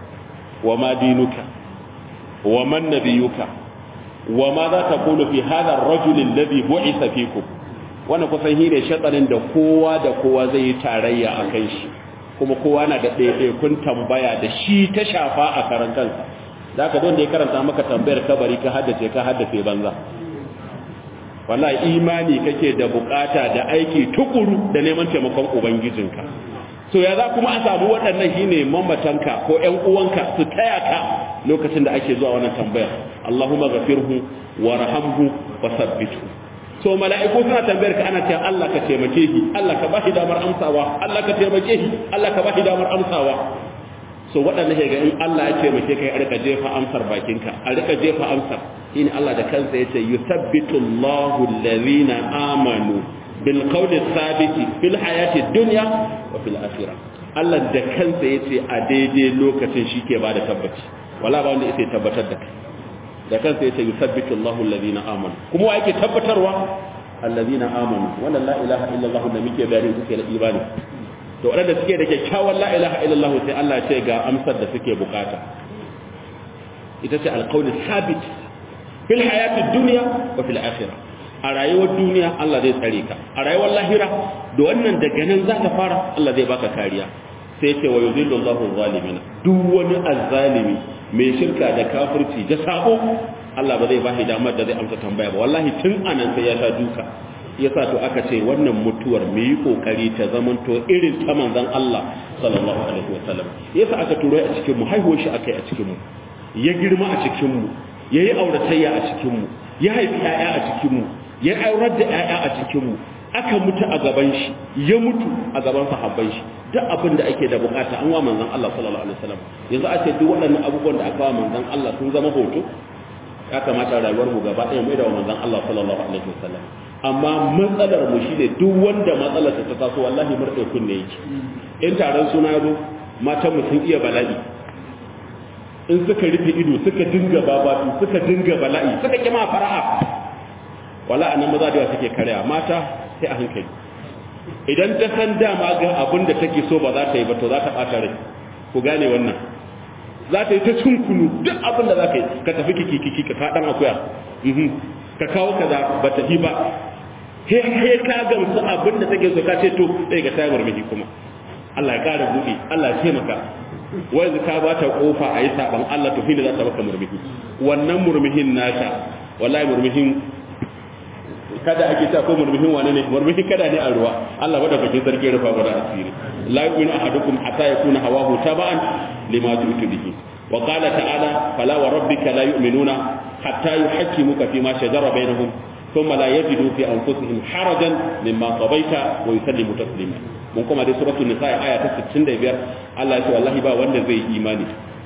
A: wa ma dinuka wa man nabiyuka wa ma za ta kulu fi hadha ar-rajul alladhi bu'itha fikum wannan kusan hire shatsarin da kowa da kowa zai yi tarayya a kan shi kuma kowa na da ɗaiɗaikun tambaya da shi ta shafa a karan kansa da aka don da ya karanta maka tambayar kabari ka haddace ka haddace banza wallahi imani kake da bukata da aiki tukuru da neman taimakon ubangijinka so ya za kuma a samu waɗannan shine mamatanka ko ƴan uwanka su taya ka lokacin da ake zuwa wannan tambayar Allahumma ghafirhu warhamhu wasabbithu so mala'iku suna tambayar ka ana cewa Allah ka taimake shi Allah ka bashi damar amsawa Allah ka taimake shi Allah ka bashi damar amsawa so waɗanda ke ga in Allah ya taimake kai a rika jefa amsar bakinka a rika jefa amsar shine Allah da kansa yace yuthabbitu Allahu alladhina amanu bil qawli thabiti fil hayati dunya wa fil akhirah Allah da kansa yace a daidai lokacin shi ke bada tabbaci wala ba wanda yake tabbatar da kai da kansa yace yuthabbitu Allahu alladhina amanu kuma wa yake tabbatarwa alladhina amanu wannan la ilaha illa Allah da muke bayani suke da imani to wadanda suke da kyakkyawan la ilaha illa Allah sai Allah ya ce ga amsar da suke bukata ita ce alqawl sabit fil hayatid dunya wa fil akhirah a rayuwar duniya Allah zai tsare ka a rayuwar lahira da wannan daga nan za ka fara Allah zai baka kariya sai ce wa yuzillu Allahu zalimina duk wani azzalimi mai shirka da kafirci da sabo Allah ba zai ba shi damar da zai amsa tambaya ba wallahi tun anan sai ya sha duka yasa to aka ce wannan mutuwar mu yi kokari ta zamanto irin ta manzon Allah sallallahu alaihi wasallam yasa aka turo a cikin mu haihuwar shi akai a cikin mu ya girma a cikin mu yayi auratayya a cikin mu ya haifi 'ya'ya a cikin mu ya aurar da 'ya'ya a cikin mu aka mutu a gaban shi ya mutu a gaban sahabban shi duk abin da ake da bukata an wa manzon Allah sallallahu alaihi wasallam yanzu a ce duk waɗannan abubuwan da aka wa manzon Allah sun zama hoto ya kamata rayuwar mu gaba ɗaya mai da manzon Allah sallallahu alaihi wasallam amma matsalar mu shine duk wanda matsalar ta taso wallahi murɗe kunne yake in taron suna zo matan mu sun iya bala'i in suka rufe ido suka dinga babatu suka dinga bala'i suka kima fara'a wala anan maza da suke karya mata sai a hankali idan ta san dama ga abin da take so ba za ta yi ba to za ta ɓata rai ku gane wannan za ta yi ta cin kunu duk abin da za ka yi ka tafi kiki kiki ka kaɗan akuya ka kawo kaza ba ta yi ba he he ka gamsu abin da take so ka ce to sai ga ta murmushi kuma Allah ya ƙara buɗe Allah ya taimaka wai ka ba ta kofa a yi saban Allah to shi ne za ta baka murmushi wannan murmuhin nata wallahi murmuhin kada ake ta ko murmuhin wane ne murmuhin kada ne a ruwa Allah bada kake sarki rufa guda asiri la yu'minu ahadukum hatta yakuna hawahu taba'an lima tu'tu bihi wa qala ta'ala fala wa rabbika la yu'minuna hatta yuhakkimuka fima shajara bainahum thumma la yajidu fi anfusihim harajan mimma qadaita wa yusallimu taslima mun kuma dai suratul nisa aya ta 65 Allah ya ce wallahi ba wanda zai imani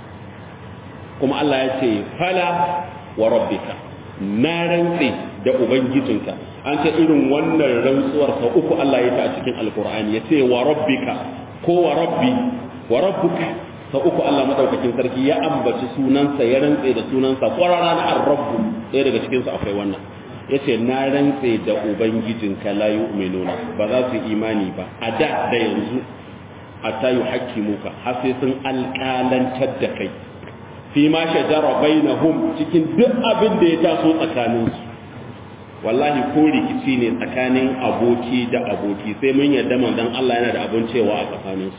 A: kuma Allah ya ce fala wa rabbika na rantse da ubangijinka an ce irin wannan rantsuwar sa uku Allah ya ta a cikin alkur'ani ya ce wa rabbika ko wa rabbi wa rabbuka sa uku Allah madaukakin sarki ya ambaci sunansa ya rantse da sunansa kwarara na ar-rabbu ɗaya daga cikin su akwai wannan yace na rantse da ubangijinka la yu'minuna ba za su imani ba a da da yanzu hatta yuhaqqimuka har sai sun alƙalantar da kai fi ma shajara bainahum cikin duk abin da ya taso tsakaninsu wallahi ko rikici ne tsakanin aboki da aboki sai mun yarda manzon Allah yana da abin cewa a tsakaninsu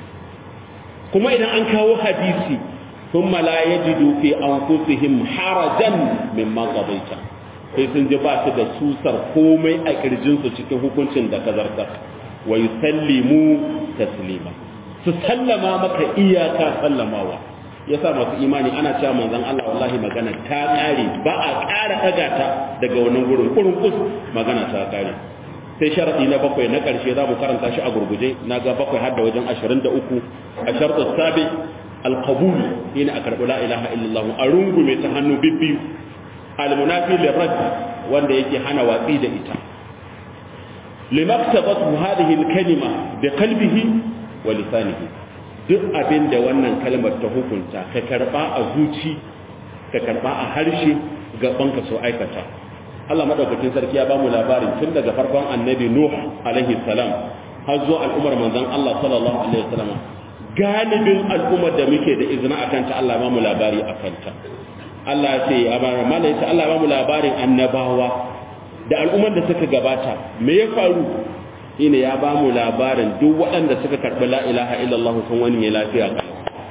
A: kuma idan an kawo hadisi thumma la yajidu fi anfusihim harajan mimma qadaita sai sun ji ba su da susar komai a kirjinsu cikin hukuncin da ka zartar wa yusallimu taslima su sallama maka iyaka sallamawa yasa masu imani ana cewa manzon Allah wallahi magana ta kare ba a ƙara daga ta daga wannan gurin kurun kus magana ta kare sai sharadi na bakwai na ƙarshe za mu karanta shi a gurguje na ga bakwai har da wajen 23 a shartu sabi alqabul yana a karɓi la ilaha illallah a rungume ta hannu bibbiyu almunafi lirad wanda yake hana watsi da ita limaktabatu hadhihi alkalima biqalbihi wa lisanihi duk abin da wannan kalmar ta hukunta ka karba a zuci ka karba a harshe gaban ka so aikata Allah madaukakin sarki ya bamu labarin tun daga farkon annabi Nuh alaihi salam har zuwa al'ummar manzon Allah sallallahu alaihi wasallam galibin al'ummar da muke da izina akan ta Allah ba mu labari akan ta Allah ya ce a bara mala yace Allah ba mu labarin annabawa da al'ummar da suka gabata me ya faru shine ya ba mu labarin duk waɗanda suka karɓi la ilaha illallah sun wani ya lafiya ga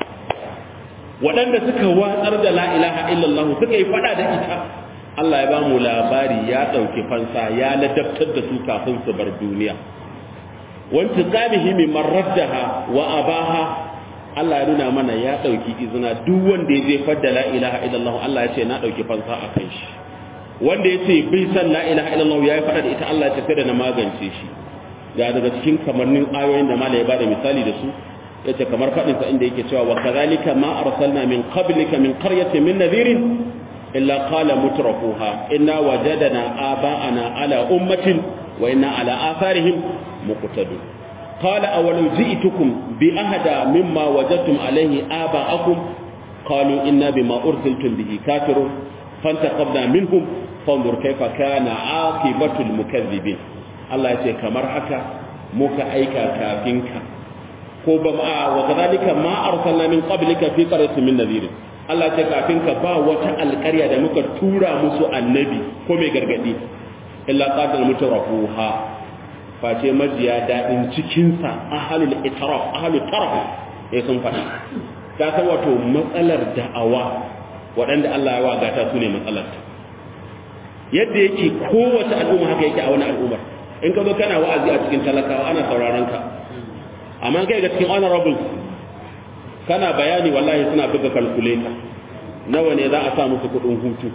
A: waɗanda suka watsar da la ilaha illallah suka yi fada da ita Allah ya ba mu labari ya ɗauki fansa ya ladabtar da su kafin su bar duniya wanti qamihi mimman raddaha wa abaha Allah ya nuna mana ya ɗauki izina duk wanda ya jefar da la ilaha illallah Allah ya ce na ɗauki fansa a kan shi wanda ya ce bai san la ilaha illallah ya yi fada da ita Allah ya ce sai da na magance shi ga daga cikin kamannin ayoyin da mala ya bada misali da su yace kamar fadin sa inda yake cewa wa kadhalika ma arsalna min qablika min qaryatin min nadhirin illa qala mutrafuha inna wajadna aba'ana ala ummatin wa inna ala atharihim muqtadun qala awalau ji'tukum bi ahada mimma wajadtum alayhi aba'akum qalu inna bima ursiltum bihi kafirun fantaqabna minhum fanzur kayfa kana aqibatul mukaththibin Allah ya ce kamar haka muka aika kafin ka ko ba ma wa kadhalika ma arsalna min qablika fi qaryatin min nadhir Allah ya ce kafin ka ba wata alƙarya da muka tura musu annabi ko mai gargadi illa qatal mutrafuha face majiya dadin cikin sa ahlul itraf ahlul taraf eh sun faɗi ta san wato matsalar da'awa waɗanda Allah ya wagata su ne matsalar yadda yake kowace al'umma haka yake a wani al'ummar in ka zo kana wa'azi a cikin talakawa ana sauraron ka amma kai ga cikin honorable kana bayani wallahi suna buga calculator nawa ne za a sa musu kudin hutu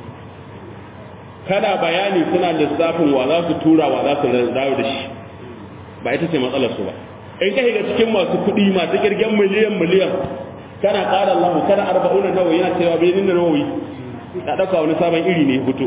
A: kana bayani suna lissafin wa za su tura wa za su dawo da shi ba ita ce matsalar su ba in kai ga cikin masu kudi masu kirgen miliyan miliyan kana ƙara Allah kana arba'una nawa yana cewa bai nuna nawawi ka dauka wani sabon iri ne hutu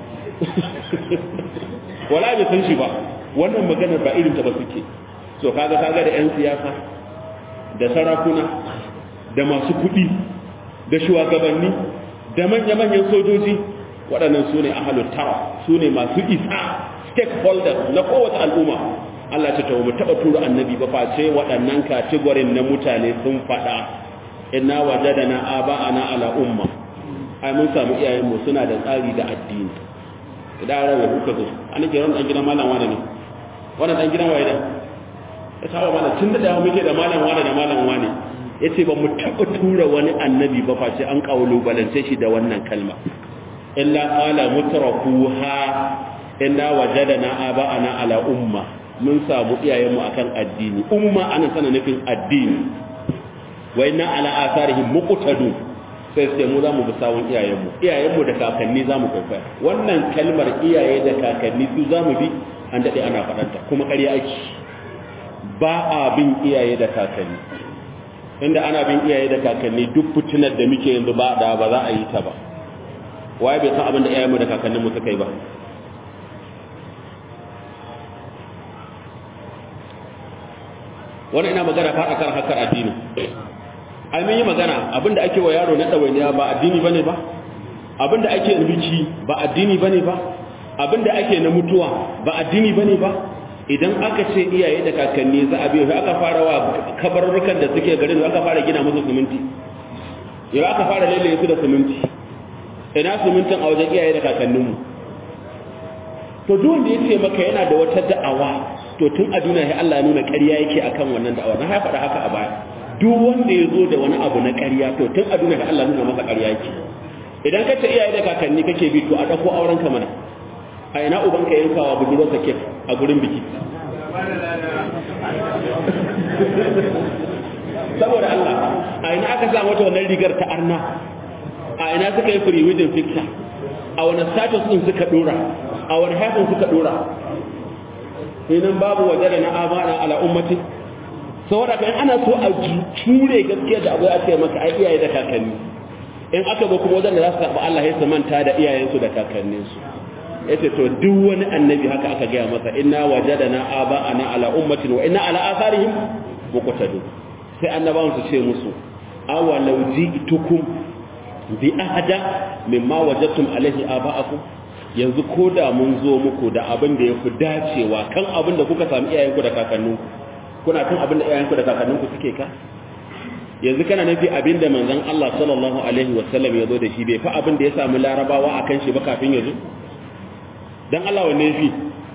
A: wala bai san shi ba wannan maganar ba irin ta ba suke so kaga kaga da 'yan siyasa da sarakuna da masu kuɗi da shugabanni da manya-manyan sojoji waɗannan su ne ahalun tara su ne masu isa stakeholders na kowace al'umma Allah ce tawo mu taɓa tura annabi ba face waɗannan kategorin na mutane sun faɗa inna wajadana aba'ana ala umma ai mun samu iyayenmu suna da tsari da addini idan rawa kuka zo an ke ran dan gidan malam wani ne wannan dan gidan waye ne ya saba mana tun da dawo muke da malam wani da malam wani yace ba mu taba tura wani annabi ba face an kaulu balance shi da wannan kalma illa qala mutrafuha inna wajadana aba'ana ala umma mun samu iyayenmu akan addini umma anan sana nufin addini wa inna ala atharihim muqtadun sai sai mu za mu bi sawun iyayenmu iyayenmu da kakanni za mu kwaikwaya wannan kalmar iyaye da kakanni su za mu bi an daɗe ana faɗanta kuma ƙarya ake ba a bin iyaye da kakanni inda ana bin iyaye da kakanni duk fitinar da muke yanzu ba da ba za a yi ta ba waye bai san abin da iyayenmu da kakanninmu suka yi ba wani ina magana faɗa kan hakar addini ai mun yi magana abinda ake wa yaro na ɗawainiya ba addini bane ba abinda ake na biki ba addini bane ba abinda ake na mutuwa ba addini bane ba idan aka ce iyaye da kakanni za a biyo sai aka fara wa kabarurrukan da suke garin aka fara gina musu siminti yau aka fara lele su da siminti ina simintin a wajen iyaye da kakanninmu to duk wanda ya ce maka yana da wata da'awa to tun a duniya sai Allah ya nuna ƙarya yake akan wannan da'awa na ya faɗa haka a baya duk wanda ya zo da wani abu na ƙarya to tun a duniya Allah nuna masa ƙarya yake idan ka ce iyaye da kakanni kake bi to a ɗauko auren ka mana a ina uban ka yankawa budurwarsa kek a gurin biki saboda Allah a ina aka sa mata wannan rigar ta arna a ina suka yi free wedding picture a wani status din suka dora a wani haifin suka dora sai babu waje da na amana ala ummati saboda kan ana so a ture gaskiya da abu ya ce maka ai iyaye da kakanni in aka zo kuma wajen da za su karɓi Allah ya su manta da iyayensu da kakanninsu yace to duk wani annabi haka aka gaya masa inna wajadana aba'ana ala ummatin wa inna ala atharihim muqtadun sai annabawan su ce musu awalau ji'tukum bi ahada mimma wajadtum alaihi aba'akum yanzu ko da mun zo muku da abin da yafi dacewa kan abin da kuka sami iyayenku da kakanninku kuna kan abin da iyayenku da kakanninku suke ka yanzu kana nufi abinda manzon Allah sallallahu alaihi wasallam ya zo da shi bai fa abin da ya samu larabawa akan shi ba kafin ya zo dan Allah wanne yafi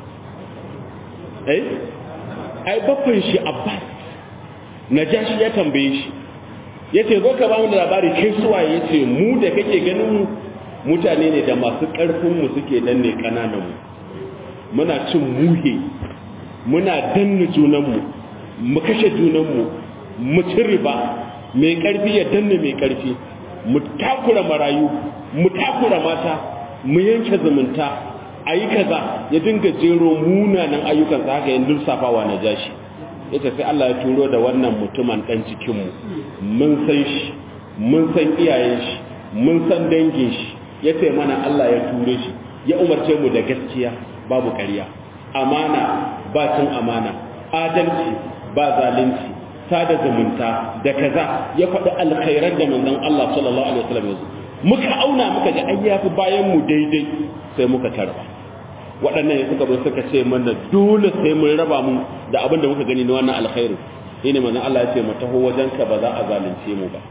A: eh ai baffan shi Abbas Najashi ya tambaye shi yace zo ka ba mu labari kai suwaye yace mu da kake ganin mu mutane ne da masu karfin mu suke danne kananan mu muna cin muhe muna danne junan mu mu kashe junan mu mu ci riba mai karfi ya danne mai karfi mu takura marayu mu takura mata mu yanke zumunta ayi kaza ya dinga jero munanan ayyukan sa haka yin lissafawa na jashi yace sai Allah ya turo da wannan mutumin dan cikin mu mun san shi mun san iyayen shi mun san dangin shi yace mana Allah ya ture shi ya umarce mu da gaskiya babu ƙarya amana ba cin amana adalci ba zalunci sada zumunta da kaza ya faɗi alkhairar da manzon Allah sallallahu alaihi wasallam ya muka auna muka ga ai yafi bayan mu daidai sai muka tarba waɗannan ya suka zo suka ce mana dole sai mun raba mu da abin da muka gani na wannan alkhairu shine manzon Allah ya ce mu taho wajenka ba za a zalunce mu ba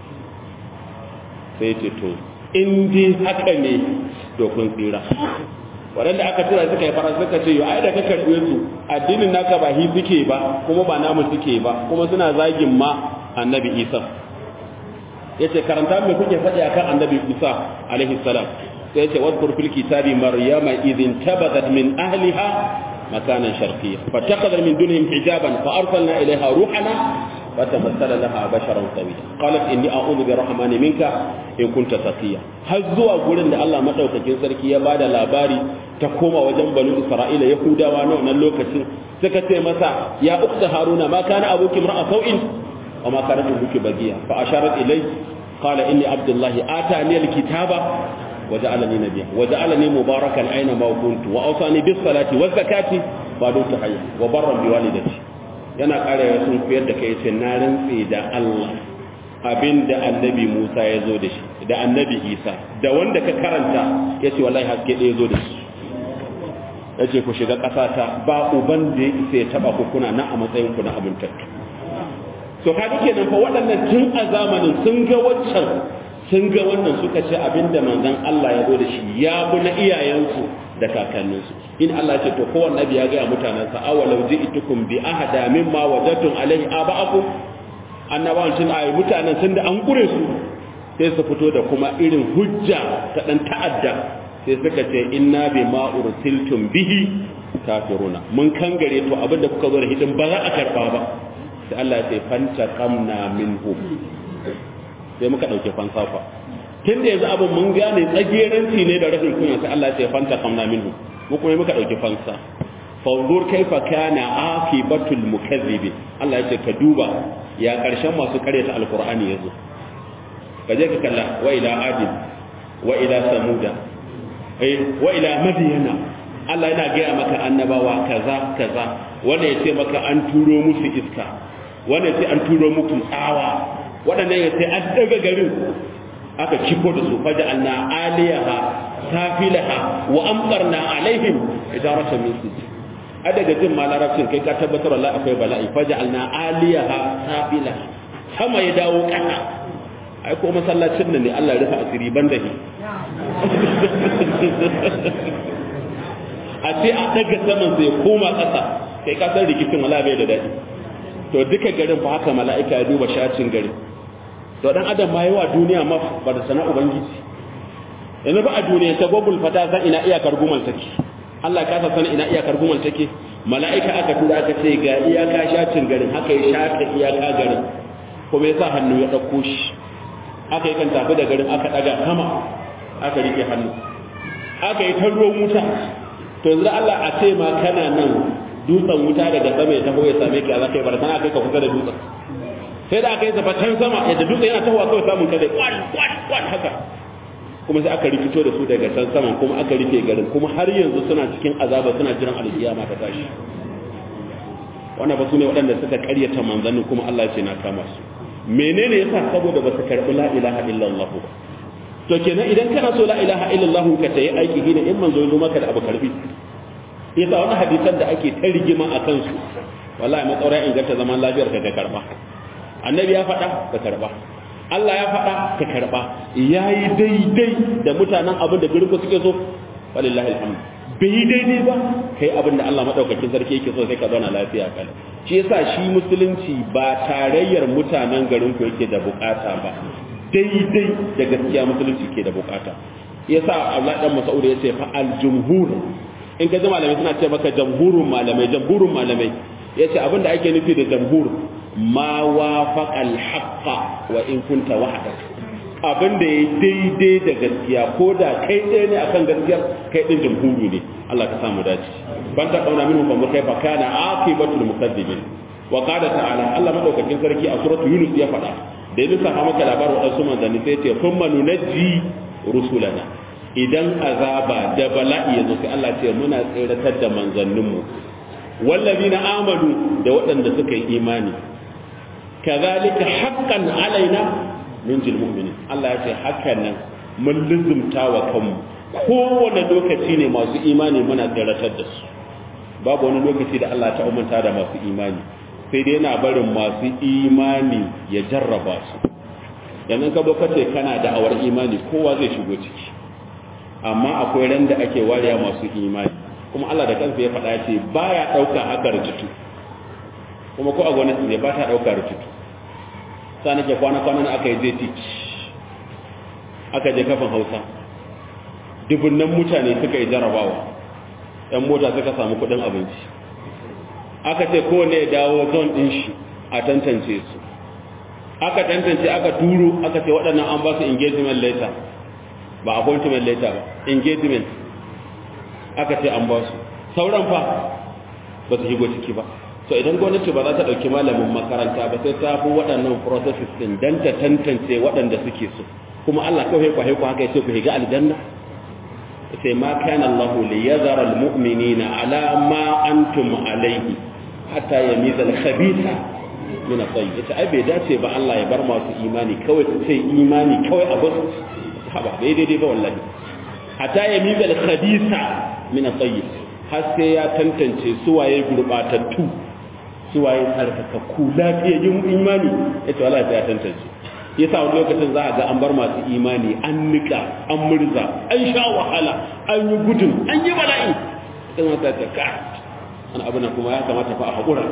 A: sai ya ce to in dai haka ne to kun tsira waɗanda aka tura suka yi faransa suka ce yau ai da ka karɓe su addinin naka ba hi suke ba kuma ba namu suke ba kuma suna zagin ma annabi isa ya ce karanta mai kuke faɗi akan annabi isa alaihi salam sai ce wadkur fil kitabi maryama idhin tabadat min ahliha makanan sharqiyya fattakhadha min dunihim hijaban fa arsalna ilayha ruhana fatamassala laha basharan sawiyya qalat inni a'udhu birrahmani minka in kunta taqiya har zuwa gurin da Allah madaukakin sarki ya bada labari ta koma wajen banu isra'ila yahudawa na wannan lokacin suka ce masa ya ukta haruna ma kana abuki mar'a sau'in wa ma kana abuki bagiya fa asharat ilay qala inni abdullahi atani alkitaba وجعلني نبيا وجعلني مباركا اينما كنت واوصاني بالصلاه والزكاه فدوت حيا وبرا بوالدتي yana ƙara ya sun koyar da kai ce na rantse da Allah abinda annabi Musa ya zo da shi da annabi Isa da wanda ka karanta ya ce wallahi haske ɗaya zo da shi ya ce ku shiga ƙasata ba uban da ya isa ya taɓa ku kuna na a matsayin ku na abintattu so kaga kenan fa waɗannan tun a zamanin sun ga waccan sun ga wannan suka ce abinda manzon Allah ya zo da shi ya bi na iyayensu da kakanninsu in Allah ce to kowanne nabi ya ga mutanansa awalau ji'tukum bi ahada mimma wajadtum alaihi aba'akum annabawan tun ayi mutanen sun da an kure su sai su fito da kuma irin hujja ta dan ta'adda sai suka ce inna bima ursiltum bihi kafiruna mun kangare to abinda kuka zo da hidin ba za a karba ba sai Allah ya ce fanta qamna minhum sai muka dauke fansafa tun da yanzu abin mun gane tsageranci ne da rashin kunya sai Allah ya ce fanta qamna minhum mu kuma muka dauki fansa fanzur kaifa kana akibatul mukazzibi Allah ya ce ka duba ya karshen masu karyata alqur'ani yazo ka je ka kalla wa ila adin wa ila samuda eh wa ila madyana Allah yana gaya maka annabawa kaza kaza wanda ya ce maka an turo musu iska wanda ya ce an turo muku tsawa waɗannan ya ce an daga garin aka ciko da su faja alna aliyaha safilaha wa amtarna alaihim idaratan min sijil a daga jin ma larabcin kai ka tabbatar wallahi akwai bala'i faja alna aliyaha safilaha sama ya dawo ƙasa ai ko masallacin nan ne Allah ya rufa asiri banda shi a ce a daga saman sai koma ƙasa kai ka san rikicin wala bai da daɗi to duka garin fa haka mala'ika ya duba shacin garin to dan adam ma yawa duniya ma ba da sana ubangiji yanzu ba a duniya ta gogul fata san ina iyakar gumal take Allah ka san ina iyakar gumal take mala'ika aka tura aka ce ga iyaka shacin garin haka ya shaka iyaka garin kuma ya sa hannu ya ɗauko shi aka yi kan tafi da garin aka ɗaga sama aka rike hannu aka yi ta ruwan wuta to yanzu Allah a ce ma kana nan dutsen wuta daga sama ya taho ya same ka za ka yi barazana kai ka kusa da dutsen sai da aka yi zafatan sama yadda dutsen yana tahowa kawai samun kada kwan kwan kwan haka kuma sai aka rikito da su daga can saman kuma aka rufe garin kuma har yanzu suna cikin azaba suna jiran alkiyama ta tashi wannan ba su ne waɗanda suka karyata manzannin kuma Allah ce na kama su menene yasa saboda ba su karɓi la ilaha illallah ba to kenan idan kana so la ilaha illallah ka tayi aiki gina in manzo zo maka da abu karbi yasa wannan hadisan da ake ta rigima a kansu wallahi matsaura inganta zaman lafiyar ka ka karba annabi ya faɗa ka karba Allah ya faɗa ka karba yayi daidai da mutanen abin da garin suke so walillahi alhamd bai daidai ba kai abin da Allah madaukakin sarki yake so sai ka zauna lafiya kala shi yasa shi musulunci ba tarayyar mutanen garin ku yake da bukata ba daidai da gaskiya musulunci ke da bukata yasa Allah dan Mas'ud yace fa al jumhur in ka ji malamai suna ce maka jamhurun malamai jamhurun malamai yace abinda ake nufi da jamhur ma wafaqa al haqqa wa in kunta wahdak abinda yayi daidai da gaskiya ko da kai ɗaya ne akan gaskiya kai din jamhuri ne Allah ka samu dace ban ta kauna minhu fa kai fa kana aqibatul mukaddibin wa qala ta'ala Allah madaukakin sarki a suratul yunus ya faɗa da ya sa maka labarin wadansu manzanni sai ce kuma nunajji rusulana idan azaba da bala'i yazo sai Allah ce muna tsiratar da manzanninmu wallazina amanu da waɗanda suka yi imani kazalika haqqan alaina nunjil mu'minin Allah ya ce hakan nan mun luzumta wa kanmu kowane lokaci ne masu imani muna tsiratar da su babu wani lokaci da Allah ta umanta da masu imani sai dai yana barin masu imani ya jarraba su yanzu ka zo kace kana da awar imani kowa zai shigo ciki amma akwai ran da ake wariya masu imani kuma Allah da kansa ya faɗa ce baya ɗauka haka rututu kuma ko a gwamnati ne ba ta ɗauka rututu sa nake kwana kwanan aka yi zai teach aka je kafin hausa dubunnan mutane suka yi jarabawa yan mota suka samu kuɗin abinci aka ce kowane ya dawo zon ɗin shi a tantance su aka tantance aka turo aka ce waɗannan an ba su engagement letter ba appointment letter ba engagement aka ce an ba su sauran fa ba su shigo ciki ba so idan gwamnati ba za ta ɗauki malamin makaranta ba sai ta fi waɗannan processes ɗin don ta tantance waɗanda suke so kuma Allah kawai kwa haiku haka ya ce ku higa aljanna sai ma kana Allah li yazara almu'minina ala ma antum alayhi hatta yamiza al-khabitha min at-tayyib ita ai bai dace ba Allah ya bar masu imani kawai su ce imani kawai a bar haba bai daidai ba wallahi hatta yamiza al-khabitha min at-tayyib har sai ya tantance suwaye gurbatattu suwaye tsarkakakku lafiyayyun imani yace wallahi sai ya tantance yasa wani lokacin za a ga an bar masu imani an nika an murza an sha wahala an yi gudun an yi bala'i sai mata ta ka wani abu na kuma ya kamata fa a haƙura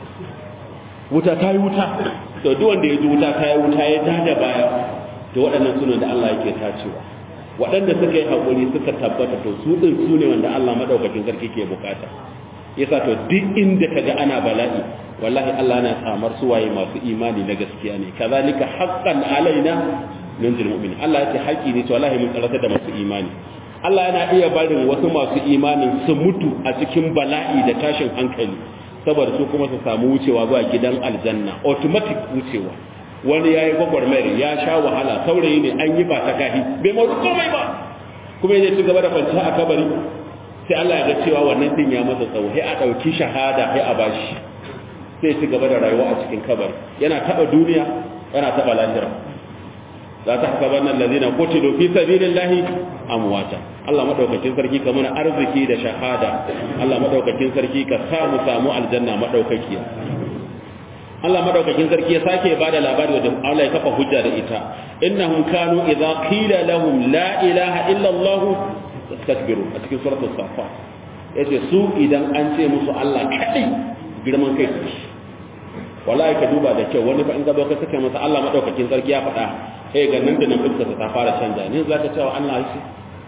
A: wuta ta yi wuta to duk wanda ya ji wuta ta yi wuta ya ja da baya to waɗannan suna da Allah yake tacewa waɗanda suka yi haƙuri suka tabbata to su ɗin su ne wanda Allah maɗaukakin sarki ke bukata yasa to duk inda ka ga ana bala'i wallahi Allah na samar suwaye masu imani na gaskiya ne kazalika haqqan alaina nunzil mu'min Allah ya ce haƙi ne to wallahi mun tsarata da masu imani Allah yana iya barin wasu masu imanin su mutu a cikin bala'i da tashin hankali saboda su kuma su samu wucewa zuwa gidan aljanna automatic wucewa wani yayi gwagwarmayar ya sha wahala saurayi ne an yi ba ta kahi bai maru komai ba kuma ya ci gaba da kwanciya a kabari sai Allah ya ga cewa wannan din ya masa tsawo sai a dauki shahada sai a bashi sai ci gaba da rayuwa a cikin kabari yana taba duniya yana taba lahira za ta haka nan lazina qutilu fi sabilillahi amwata Allah madaukakin sarki ka muna arziki da shahada Allah madaukakin sarki ka sa mu samu aljanna madaukakiya Allah madaukakin sarki ya sake bada labari da Allah ya kafa hujja da ita innahum kanu idza qila lahum la ilaha illa Allah istakbiru a cikin suratul safat yace su idan an ce musu Allah kadai girman kai su wallahi ka duba da kyau wani fa in gaba ka saka masa Allah madaukakin sarki ya faɗa eh ga nan da nan fuskar ta fara canja ne za ka cewa Allah shi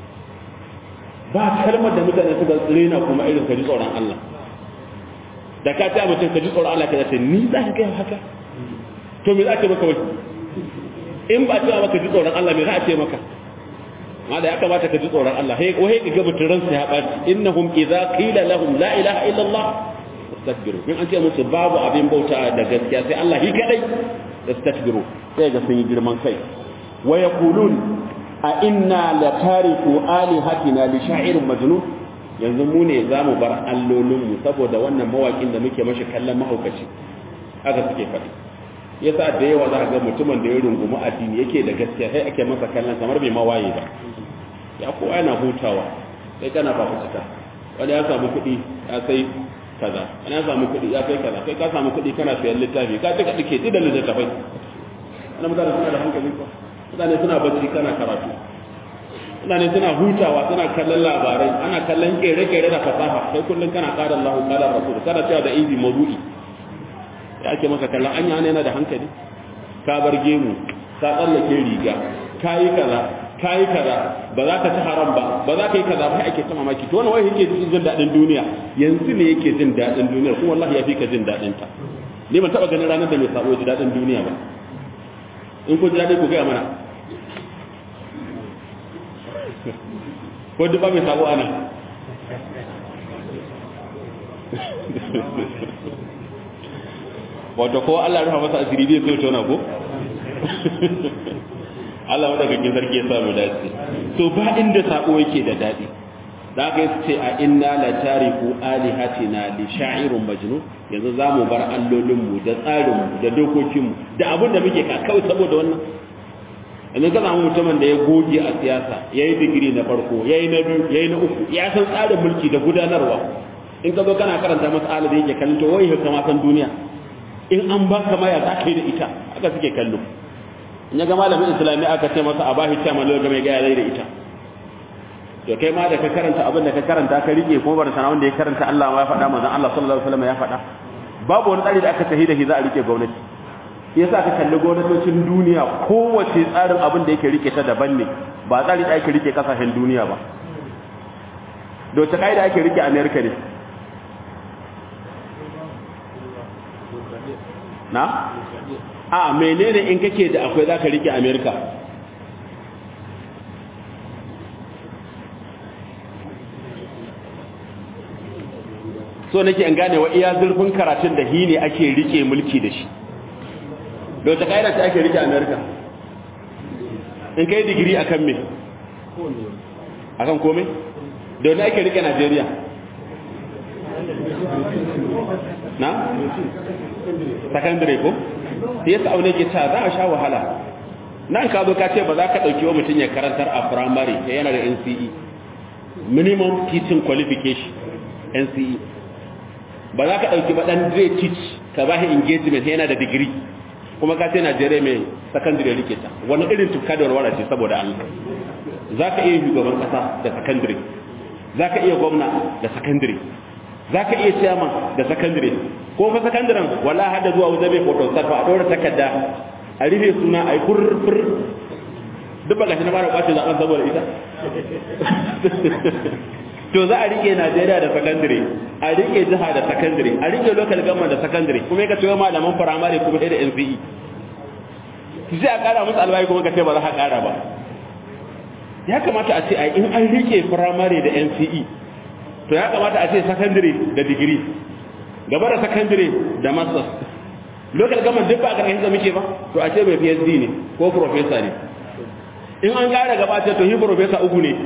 A: ba kalmar da mutane suka tsirena kuma irin ka ji tsoron Allah da ka ta mutum ka ji tsoron Allah ka ce ni za ka gaya haka to me za ka maka wani in ba cewa maka ji tsoron Allah me za a ce maka ma da ya kamata ka ji tsoron Allah hey wai ka ga mutun ransa ya baci innahum idza qila lahum la ilaha illa Allah istakbiru in an ce musu babu abin bauta da gaskiya sai Allah shi kadai istakbiru sai ga sun yi girman kai wa yaqulun a inna la tariku alihatina li sha'irin majnun yanzu mu ne zamu bar allolin mu saboda wannan mawakin da muke mashi kallon mahaukaci haka suke faɗi yasa da yawa za ga mutumin da ya rungumi addini yake da gaskiya sai ake masa kallon kamar bai mawaye ba ya kowa yana hutawa sai kana fafutuka wani ya samu kuɗi ya sai kaza ana samu kuɗi ya kai kaza kai ka samu kuɗi kana sayan littafi ka cika dike ti da littafai ana mutane suna da hankali ko mutane suna bacci kana karatu mutane suna hutawa suna kallon labarai ana kallon kere-kere da fasaha kai kullum kana kada Allah kada Rasul kana cewa da izi mawdu'i ya ake maka kallon anya ne yana da hankali ka bar gemu ka tsallake riga ka yi kaza ka yi kaza ba za ka ci haram ba ba za ka yi kaza ba ake ta mamaki to wannan wai yake jin daɗin duniya yanzu ne yake jin daɗin duniya kuma wallahi ya fi ka jin daɗin ta ni ban taɓa ganin ranar da mai sabo ji daɗin duniya ba in ku ji daɗi ku gaya mana ko duk ba mai sabo ana wato ko Allah rufa masa asiri bai so tona ko Allah wanda kake sarki ya samu dace to ba inda sako yake da dadi da aka ce a inna la tariku alihatina li sha'irun majnun yanzu zamu bar allolin mu da tsarin mu da dokokin mu da abin da muke ka kawai saboda wannan yanzu ka samu mutumin da ya goge a siyasa yayi digiri na farko yayi na biyu yayi na uku ya san tsarin mulki da gudanarwa in ka zo kana karanta mas'ala da yake kallon to wai ka ma san duniya in an ba ka maya za ka yi da ita haka suke kallo in ya ga malamin islami aka ce masa a bashi ta malo ga mai gaya zai da ita to kai ma da ka karanta abin da ka karanta ka rike kuma bar sana wanda ya karanta Allah ma ya faɗa manzon Allah sallallahu alaihi wasallam ya faɗa babu wani tsari da aka tahi da shi za a rike gwamnati yasa ka kalli gwamnatocin duniya kowace tsarin abin da yake rike ta daban ne ba tsari da ake rike kasashen duniya ba da wace kaida ake rike America ne na? a menene in kake da akwai za ka rike amerika so nake in gane wa iya zurfin karatun da hi ne ake rike mulki da shi da wata ƙa'ida ta ake rike amerika in kai digiri akan me akan kome da wani ake rike najeriya na? secondary ko sai yasa aune ke ta za a sha wahala nan ka zo ka ce ba za ka ɗauki wa mutum ya karantar a primary ya yana da NCE minimum teaching qualification NCE ba za ka ɗauki ba ɗan zai teach ka ba shi engagement yana da degree kuma ka ce Najeriya mai secondary rike ta wani irin tukka da warwara ce saboda Allah za ka iya shugaban ƙasa da secondary za ka iya gwamna da secondary za ka iya chairman da secondary ko fa sakandaren wala hada zuwa wajen mai photo sarfa a ɗora takarda a rufe suna a yi furfur duk ba gashi na fara kwace zaɓen saboda ita to za a rike najeriya da secondary a rike jiha da secondary a rike local government da secondary kuma ka cewa malaman firamare kuma da nce sai a ƙara musu albayi kuma ka ce ba za a ƙara ba ya kamata a ce a in an rike firamare da nce to ya kamata a ce secondary da degree gaba da secondary da masters local government duk ba a karkashin da muke ba to a ce mai phd ne ko professor ne in an gara gaba ce to hi professor uku ne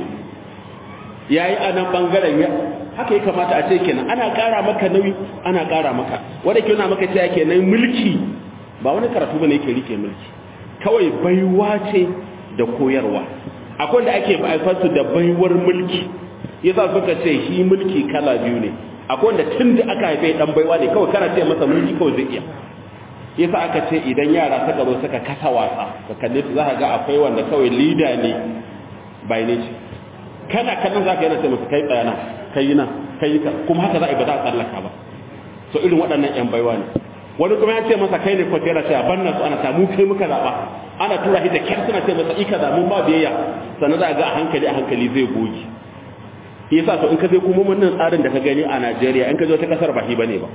A: ya yi a nan bangaren ya haka ya kamata a ce kenan ana kara maka nauyi ana kara maka wadda ke na maka cewa kenan mulki ba wani karatu ba ne yake rike mulki kawai baiwa ce da koyarwa akwai da ake baifarsu da baiwar mulki yasa suka ce shi mulki kala biyu ne akwai wanda tun da aka haife dan baiwa ne kawai kana ce masa mulki kawai zai iya yasa aka ce idan yara suka zo suka kasa wasa ka kalle su za ka ga akwai wanda kawai leader ne by nature kana kallon za ka yana ce masa kai tsayana kai na kai ka kuma haka za a yi ba za a tsallaka ba so irin waɗannan yan baiwa ne wani kuma ya ce masa kai ne kwatera ce a banna su ana samu kai muka zaɓa ana tura shi da kyar suna ce masa ika zamu ba biyayya sannan za a ga a hankali a hankali zai goge yasa to in ka je kuma wannan tsarin da ka gani a Najeriya in ka je wata kasar ba hi bane ba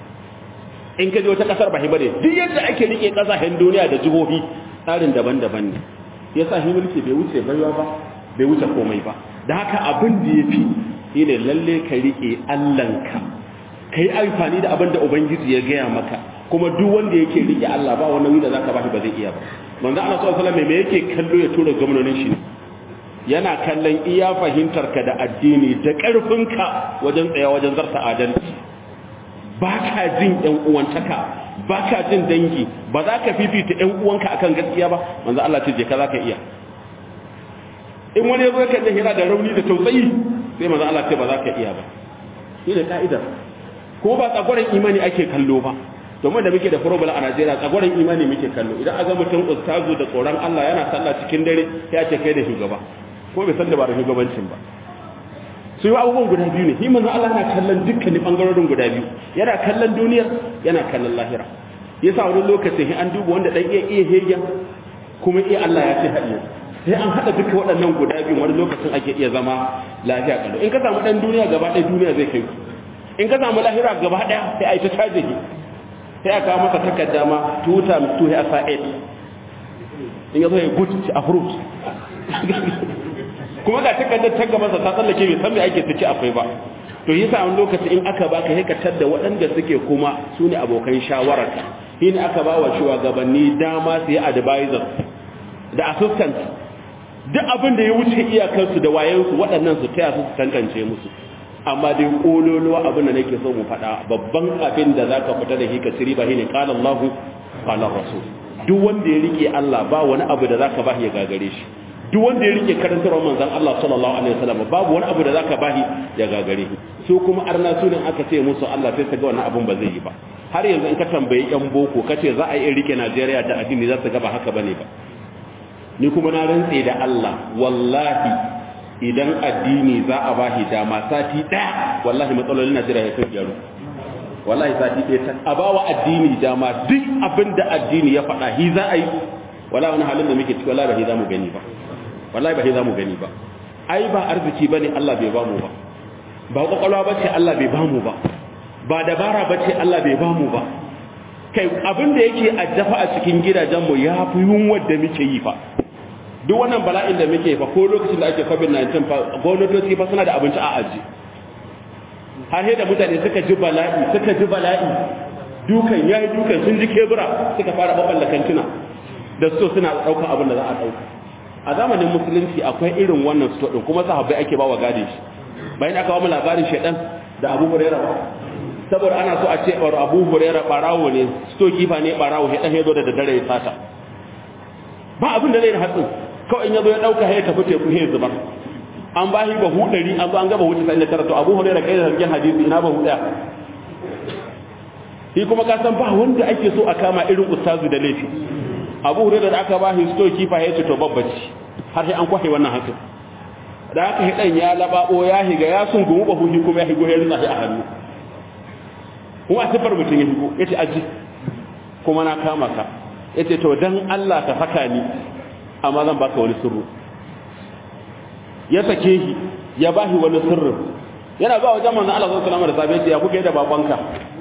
A: in ka je wata kasar ba hi bane duk yadda ake rike kasashen duniya da jihohi tsarin daban-daban ne yasa shi mulki bai wuce baiwa ba bai wuce komai ba da haka abin da yafi shine lalle ka rike Allahnka kai amfani da abin da ubangiji ya gaya maka kuma duk wanda yake rike Allah ba wani wanda zaka bashi ba zai iya ba manzo Allah sallallahu alaihi wasallam me yake kallo ya tura gwamnonin shi yana kallon iya fahimtarka da addini da ƙarfinka wajen tsaya wajen zarta adalci ba ka jin ‘yan uwantaka ba ka jin dangi ba za ka fifita ‘yan uwanka akan gaskiya ba manzo Allah ce je ka za ka iya in wani ya zo kan da hira da rauni da tausayi sai manzo Allah ce ba za ka iya ba shi ne ka'idar ko ba tsagwaron imani ake kallo ba domin da muke da problem a Najeriya tsagwaron imani muke kallo idan aga mutum ustazu da tsoron Allah yana sallah cikin dare ya ce kai da shugaba ko bai san da ba da shugabancin ba su yi abubuwan guda biyu ne himin Allah yana kallon dukkanin bangarorin guda biyu yana kallon duniyar yana kallon lahira yasa wani lokacin an duba wanda dan iya iya hegen kuma iya Allah ya ce haɗiye sai an haɗa duka waɗannan guda biyu wani lokacin ake iya zama lafiya kallo in ka samu ɗan duniya gaba ɗaya duniya zai kai in ka samu lahira gaba ɗaya sai a yi ta caje ki sai a kawo masa takarda ma two times two ya sa eight in ya zo ya good ci a fruit kuma ga takardar ta gabansa ta tsallake bai san me ake ciki akwai ba to yasa wani lokaci in aka baka sai ka tadda waɗanda suke kuma su ne abokan shawararka shi ne aka ba wa shugabanni dama su yi advisor da assistant duk abin da ya wuce iyakarsu da wayansu waɗannan su taya su tantance musu amma dai kololuwa abin da nake so mu faɗa babban abin da zaka fita da hika siri ba shine qala Allahu qala Rasul duk wanda ya rike Allah ba wani abu da zaka ba ya gagare shi duk wanda ya rike karantarwar manzon Allah sallallahu alaihi wasallam babu wani abu da zaka ba ya gagare shi su kuma arna sunan aka ce musu Allah sai su ga wannan abin ba zai yi ba har yanzu in ka tambayi yan boko kace za a yi rike Najeriya da addini za su ga ba haka bane ba ni kuma na rantse da Allah wallahi idan addini za a bashi dama sati ɗaya wallahi matsalolin Najeriya ya kai gyaru wallahi sati ɗaya ta a bawa addini dama duk abin da addini ya faɗa hi za a yi wallahi wani halin da muke ciki wallahi ba hi za mu gani ba wallahi ba hi za mu gani ba ai ba arziki bane Allah bai bamu ba ba kwakwalwa bace Allah bai bamu ba ba dabara bace Allah bai bamu ba kai abin da yake addafa a cikin gidajenmu ya fi yunwar da muke yi fa duk wannan bala'in da muke fa ko lokacin da ake covid-19 fa gwamnatoci fa suna da abinci a aji har da mutane suka ji bala'i suka ji bala'i dukan yayi dukan sun ji kebura suka fara baballa kantuna da so suna ɗaukar abin da za a ɗauka a zamanin musulunci akwai irin wannan sto din kuma sahabbai ake bawa gadin shi bayan aka ba mu labarin shedan da Abu Hurairah saboda ana so a ce Abu Hurairah barawo ne sto kifa ne barawo shedan ya zo da daddare ya sata ba abin da zai da hatsin kawai in yazo ya dauka ya tafi teku ya zubar an ba shi bahu 100 an zo an ga bahu 99 to Abu Hurairah kai da sarkin hadisi ina bahu daya shi kuma ka san ba wanda ake so a kama irin ustazu da laifi Abu Hurairah da aka ba shi sto kifa ya ce to babbaci har sai an kwahe wannan hatsin da aka yi dan ya lababo ya higa ya sungumu bahu shi kuma ya higo ya rinsa shi a hannu kuma sifar mutum ya higo yace aji kuma na kama ka yace to dan Allah ka saka ni amma zan baka wani sirru ya sake shi ya bashi wani sirrin yana ba wajen manzon Allah sallallahu alaihi wasallam da sabai ya kuke da babanka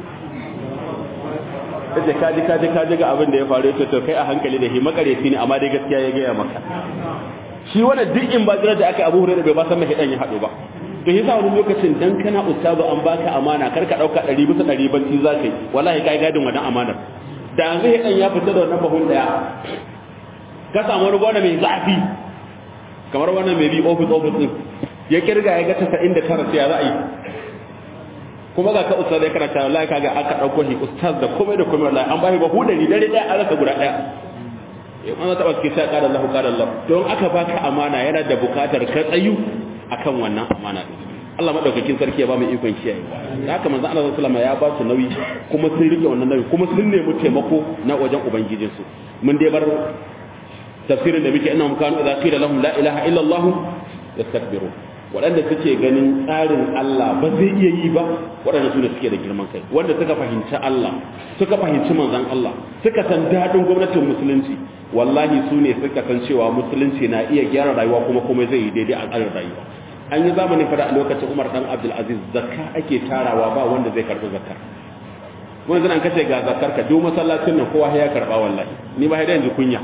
A: yace kaji kaji kaji ga abin da ya faru yace to kai a hankali da shi makareci ne amma dai gaskiya ya gaya maka shi wannan duk in ba da aka Abu Hurairah bai ba san mai dan ya hado ba to yasa wani lokacin dan kana ustazu an baka amana kar ka dauka 100 bisa 100 banci zakai wallahi kai gadin wannan amanar da yanzu dan ya fita da wannan bahun daya ka samu wani gona mai zafi kamar wannan mai bi office office din ya kirga ya ga 99 sai ya za a yi kuma ga ka ustaz ya karanta wallahi kaga aka dauko shi ustaz da komai da komai wallahi an bashi bahu dari dare daya an rasa guda daya in an taba ki sai kada Allah kada Allah don aka baka amana yana da bukatar ka tsayu akan wannan amana din Allah madaukakin sarki ya ba mu ikon kiyaye da haka manzo Allah sallallahu alaihi wasallam ya ba su nauyi kuma sun rike wannan nauyi kuma sun nemi taimako na wajen ubangijin su mun dai bar tafsirin da muke ina kanu idza qila lahum la ilaha illa Allah yastakbirun waɗanda suke ganin tsarin Allah ba zai iya yi ba waɗanda su ne suke da girman kai wanda suka fahimci Allah suka fahimci manzon Allah suka san daɗin gwamnatin musulunci wallahi su ne suka san cewa musulunci na iya gyara rayuwa kuma kuma zai yi daidai a tsarin rayuwa an yi zamanin fada a lokacin Umar dan Abdul Aziz zakka ake tarawa ba wanda zai karɓi zakka wani zan kace ga zakkar ka duk masallacin nan kowa ya karɓa wallahi ni ba da yanzu kunya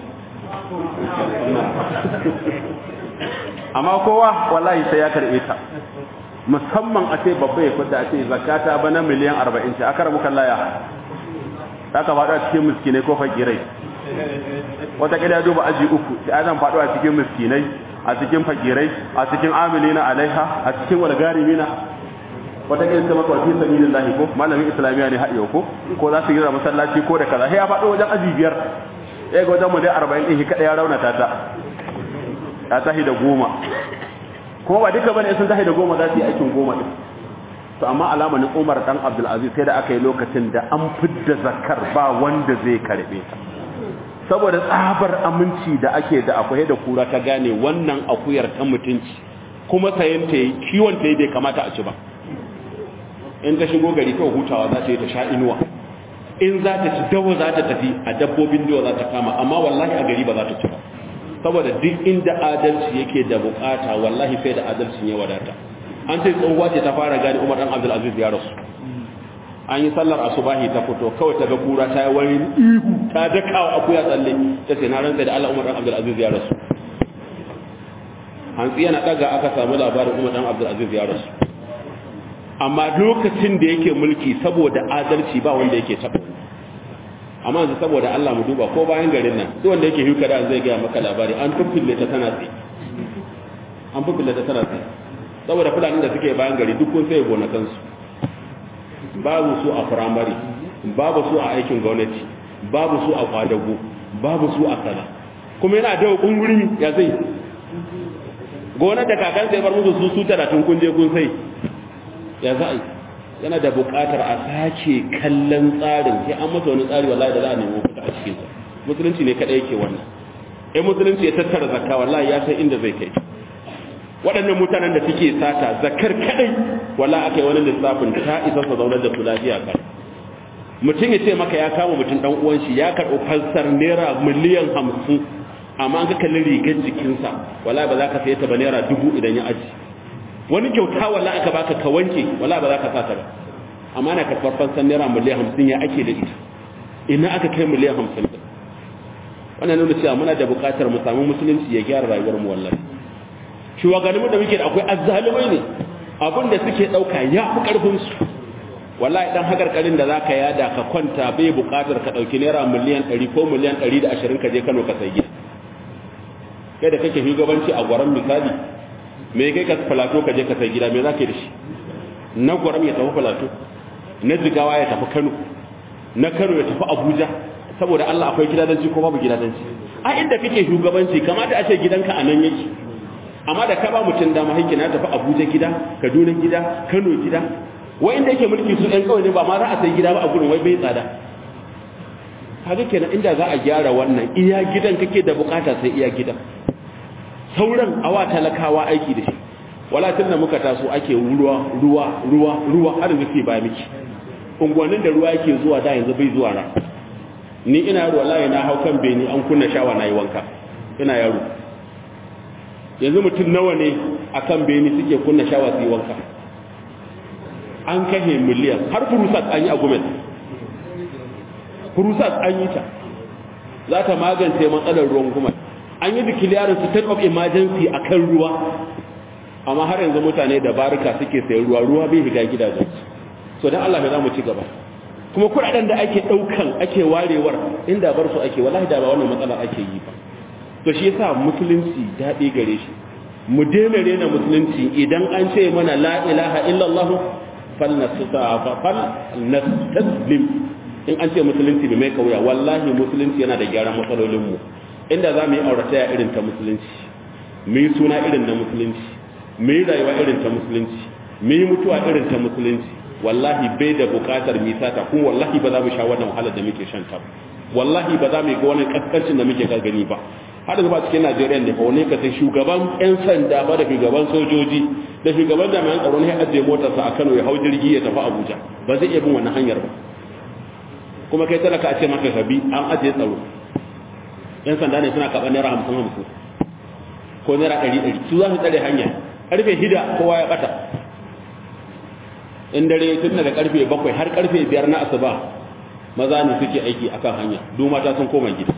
A: amma kowa wallahi sai ya karbe ta musamman a ce babba ya fita a ce zakata bana miliyan 40 ce aka rabu kallaya ta ka faɗo a cikin miskinai ko fakirai wata kida duba aji uku da zan faɗo a cikin miskinai a cikin fakirai a cikin amilina alaiha a cikin walgarimina wata kida ta maka fi sabilillahi ko malamin islamiya ne haɗe ko ko za su yi masallaci ko da kaza sai ya faɗo wajen aji biyar ya ga wajen mu dai 40 ɗin shi kaɗai ya raunata ta ta tahi da goma kuma ba duka bane sun tahi da goma za su yi aikin goma din to to amma alamanin umar dan abdulaziz sai da aka yi lokacin da an fidda zakar ba wanda zai karbe ta saboda tsabar aminci da ake da akwai da kura ta gane wannan akuyar ta mutunci kuma sayan ta yi kiwon ta yi bai kamata a ci ba in ta shigo gari kawai hutawa za ta yi ta sha inuwa in za ta ci dawa za ta tafi a dabbobin dawa za ta kama amma wallahi a gari ba za ta ci ba saboda duk inda adalci yake da bukata wallahi sai da adalcin ya wadata an ce tsohuwa ce ta fara gani umar dan abdulaziz ya rasu an yi sallar asubahi ta fito kawai ta ga kura ta yi wani ihu ta daka wa akuya tsalle ta ce na rantsa da allah umar dan abdulaziz ya rasu hantsi yana daga aka samu labarin umar dan abdulaziz ya rasu amma lokacin da yake mulki saboda adalci ba wanda yake taɓa amma yanzu saboda Allah mu duba ko bayan garin nan duk wanda yake huka da zai gaya maka labari an tuffille ta tana tsaye an tuffille ta tana tsaye saboda fulani da suke bayan gari duk kun sai gonakansu babu su a firamare babu su a aikin gwamnati babu su a kwadago babu su a kaza kuma yana da kunguri ya zai gonar da kakan sai bar musu su su talatin kun je kun sai ya za a yana da buƙatar a sake kallon tsarin sai an masa wani tsari wallahi da za a nemo fita a cikin sa musulunci ne kadai yake wannan eh musulunci ya tattara zakka wallahi ya san inda zai kai waɗannan mutanen da suke sata zakar kadai wallahi akai wani lissafin ta isa sa zaunar da su lafiya kai mutum ya ce maka ya kama mutum dan uwan shi ya karɓi falsar naira miliyan hamsin amma an ka kalli rigar jikinsa wallahi ba za ka saye ta ba naira dubu idan ya aji wani kyauta wala aka baka ka wanke wala ba za ka sata ba amma na karɓar fansan naira miliyan hamsin ya ake da ita ina aka kai miliyan hamsin da wannan nuna cewa muna da buƙatar mu samu musulunci ya gyara rayuwar mu wallahi shugabanninmu da muke da akwai azzalumai ne abin da suke ɗauka ya fi ƙarfin su wallahi dan hakarkarin da zaka yada ka kwanta bai buƙatar ka ɗauki naira miliyan ɗari ko miliyan ɗari da ashirin ka je Kano ka sai gida kai da kake shugabanci a gwaran misali me kai ka falato ka je ka sai gida me za ka yi da shi na gwaram ya tafi falato na jigawa ya tafi kano na kano ya tafi abuja saboda allah akwai gidadanci ko babu gidadanci a inda kake shugabanci kamata a ce gidanka a nan yake amma da ka ba mutum dama haƙƙi na tafi abuja gida kaduna gida kano gida wai inda yake mulki su ɗan kawai ne ba ma za a sai gida ba a gurin wai bai tsada haka kenan inda za a gyara wannan iya gidan kake da bukata sai iya gidan sauran awa talakawa aiki da shi wala tun da muka taso ake ruwa ruwa ruwa ruwa har yanzu ke ba miki unguwannin da ruwa yake zuwa da yanzu bai zuwa ra ni ina yaro wallahi na hau kan beni an kunna shawa na yi wanka ina yaro yanzu mutum nawa ne akan beni suke kunna shawa su yi wanka an kahe miliyan har furusat an yi a gumet furusat an yi ta za ta magance matsalar ruwan gumet an yi declaring state of emergency a kan ruwa amma har yanzu mutane da barika suke sayan ruwa ruwa bai shiga gidajen so dan Allah mai za mu ci gaba kuma kuɗaɗen da ake ɗaukan ake warewar inda bar su ake wallahi da ba wannan matsala ake yi ba to shi yasa musulunci daɗi gare shi mu daina rena musulunci idan an ce mana la ilaha illallah fal nastaslim in an ce musulunci bai mai kauya wallahi musulunci yana da gyaran matsalolin mu inda za mu yi aurataya irin ta musulunci mu yi suna irin na musulunci mu yi rayuwa irin ta musulunci mu yi mutuwa irin ta musulunci wallahi bai da bukatar misata kuma wallahi ba za mu sha wannan wahalar da muke shan ta wallahi ba za mu yi ga wannan kaskancin da muke gani ba har da ba cikin Najeriya ne fa wani ka sai shugaban yan sanda ba da shugaban sojoji da shugaban jami'an tsaro ne ya ajiye motarsa a Kano ya hau jirgi ya tafi Abuja ba zai iya bin wannan hanyar ba kuma kai talaka a ce maka kabi an ajiye tsaro yan sanda ne suna kaɓar naira hamsin hamsin ko naira ɗari ɗari su za su tsare hanya ƙarfe hida kowa ya ɓata in dare tun daga ƙarfe bakwai har ƙarfe biyar na asuba maza ne suke aiki akan hanya duk mata sun koma gida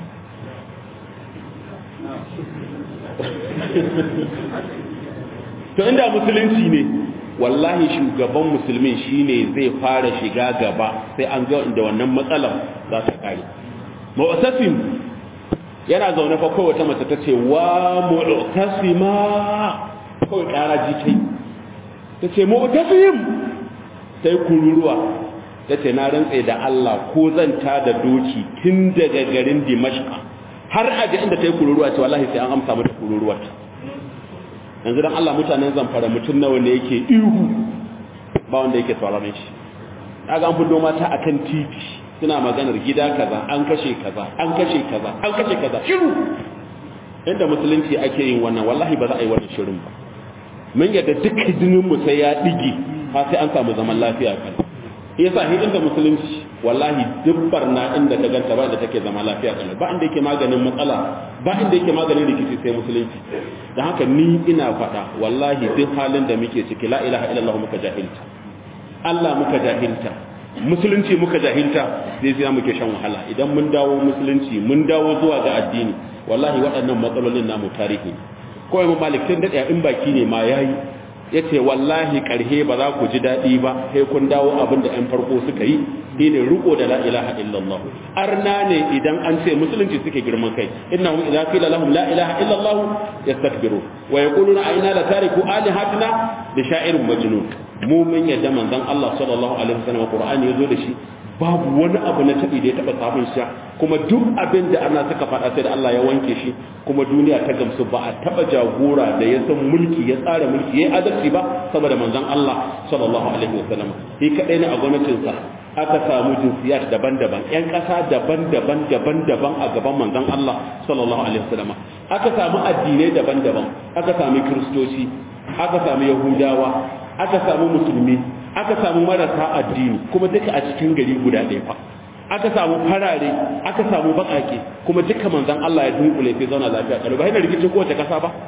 A: to inda musulunci ne wallahi shugaban musulmin shine zai fara shiga gaba sai an ga inda wannan matsalar za ta kare mu'tasim yana zaune fa kowace mace ta ce wa mu'tasima kawai kara ji kai ta ce mu'tasim sai kururuwa ta ce na rantse da Allah ko zan ta da doki tun daga garin Dimashqa har aje inda ta yi kururuwa ce wallahi sai an amsa mata kururuwar yanzu dan Allah mutanen zamfara mutum nawa ne yake ihu ba wanda yake sauraron shi kaga an fito mata akan titi suna maganar gida kaza an kashe kaza an kashe kaza an kashe kaza shiru inda musulunci ake yin wannan wallahi ba za a yi wannan shirin ba mun yadda duk jinin mu sai ya dige har sai an samu zaman lafiya kan yasa hi inda musulunci wallahi duk barna inda ka ganta ba da take zama lafiya kan ba inda yake maganin matsala ba inda yake maganin rikici sai musulunci dan haka ni ina faɗa wallahi duk halin da muke ciki la ilaha illallah muka jahilta Allah muka jahilta musulunci muka jahilta zai sai muke shan wahala idan mun dawo musulunci mun dawo zuwa ga addini wallahi waɗannan matsalolin namu tarihi kawai mu malik tun daɗe in baki ne ma yayi ya ce wallahi ƙarhe ba za ku ji daɗi ba sai kun dawo abin da 'yan farko suka yi shi ne riko da la ilaha illallah arna ne idan an ce musulunci suke girman kai innahum idza qila lahum la ilaha illallah yastakbiru wa yaquluna aina la tariku alihatina li sha'irin majnun mu mun yadda manzon Allah sallallahu alaihi wasallam Qur'ani yazo da shi babu wani abu na tabi da ya taba samun sha kuma duk abin da ana suka faɗa sai da Allah ya wanke shi kuma duniya ta gamsu ba a taba jagora da ya san mulki ya tsara mulki ya adalci ba saboda manzon Allah sallallahu alaihi wasallam shi kadai ne a gwamnatin sa aka samu jinsiyat daban-daban yan ƙasa daban-daban daban-daban a gaban manzon Allah sallallahu alaihi wasallam aka samu addinai daban-daban aka samu kristoci aka samu yahudawa aka samu musulmi aka samu marasa addini kuma duka a cikin gari guda ɗaya fa aka samu farare aka samu baƙaƙe kuma duka manzon Allah ya dunkule fi zauna lafiya kalau ba yana rikicin kowace ƙasa ba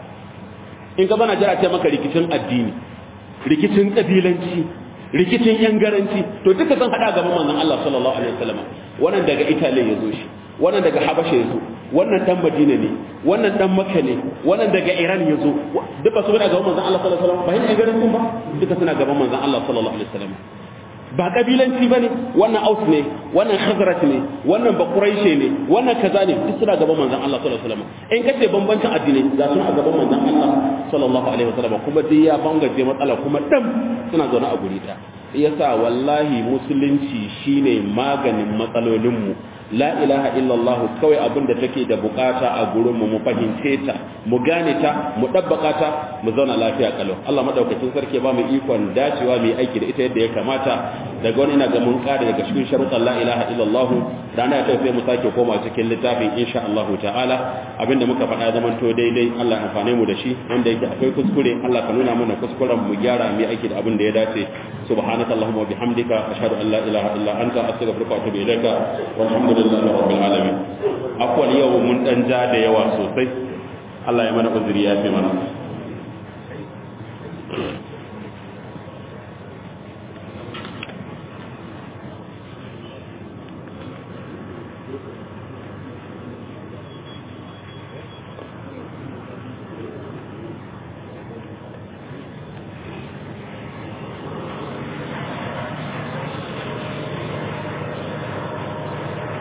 A: in ka bana jira ce maka rikicin addini rikicin ƙabilanci rikicin yan garanci to duka zan hada gaban manzon Allah sallallahu alaihi wasallam wannan daga Italy ya zo shi wannan daga Habasha ya zo wannan dan Madina ne wannan dan Makka ne wannan daga Iran ya zo duka su gaban manzon Allah sallallahu alaihi wasallam ba hin garancin ba duka suna gaban manzon Allah sallallahu alaihi wasallam ba kabilanci bane wannan Aus ne wannan Khazraj ne wannan Bakuraishi ne wannan kaza ne duk suna gaban manzon Allah sallallahu alaihi wasallam in kace bambancin addinai za su a gaban manzon Allah sallallahu alaihi wasallam kuma dai ya bangaje matsala kuma dam suna zaune a guri ɗaya yasa wallahi musulunci shine maganin matsalolinmu la ilaha illallah kawai abin da take da bukata a gurinmu mu fahimce ta mu gane ta mu dabbaka ta mu zauna lafiya kalau Allah madaukakin sarki ba mu ikon dacewa mu aiki da ita yadda ya kamata daga wani ina ga mun kare daga cikin sharuɗan la ilaha illallah rana ta sai mu sake koma cikin littafin insha Allah ta'ala abinda muka faɗa zaman to daidai Allah ya amfane mu da shi wanda yake akwai kuskure Allah ka nuna mana kuskuren mu gyara mu aiki da abin da ya dace subhanaka allahumma wa bihamdika ashhadu an la ilaha illa anta astaghfiruka wa atubu ilaika walhamdulillahi rabbil alamin akwai yau mun dan ja da yawa sosai Allah ya mana uzuri ya fi mana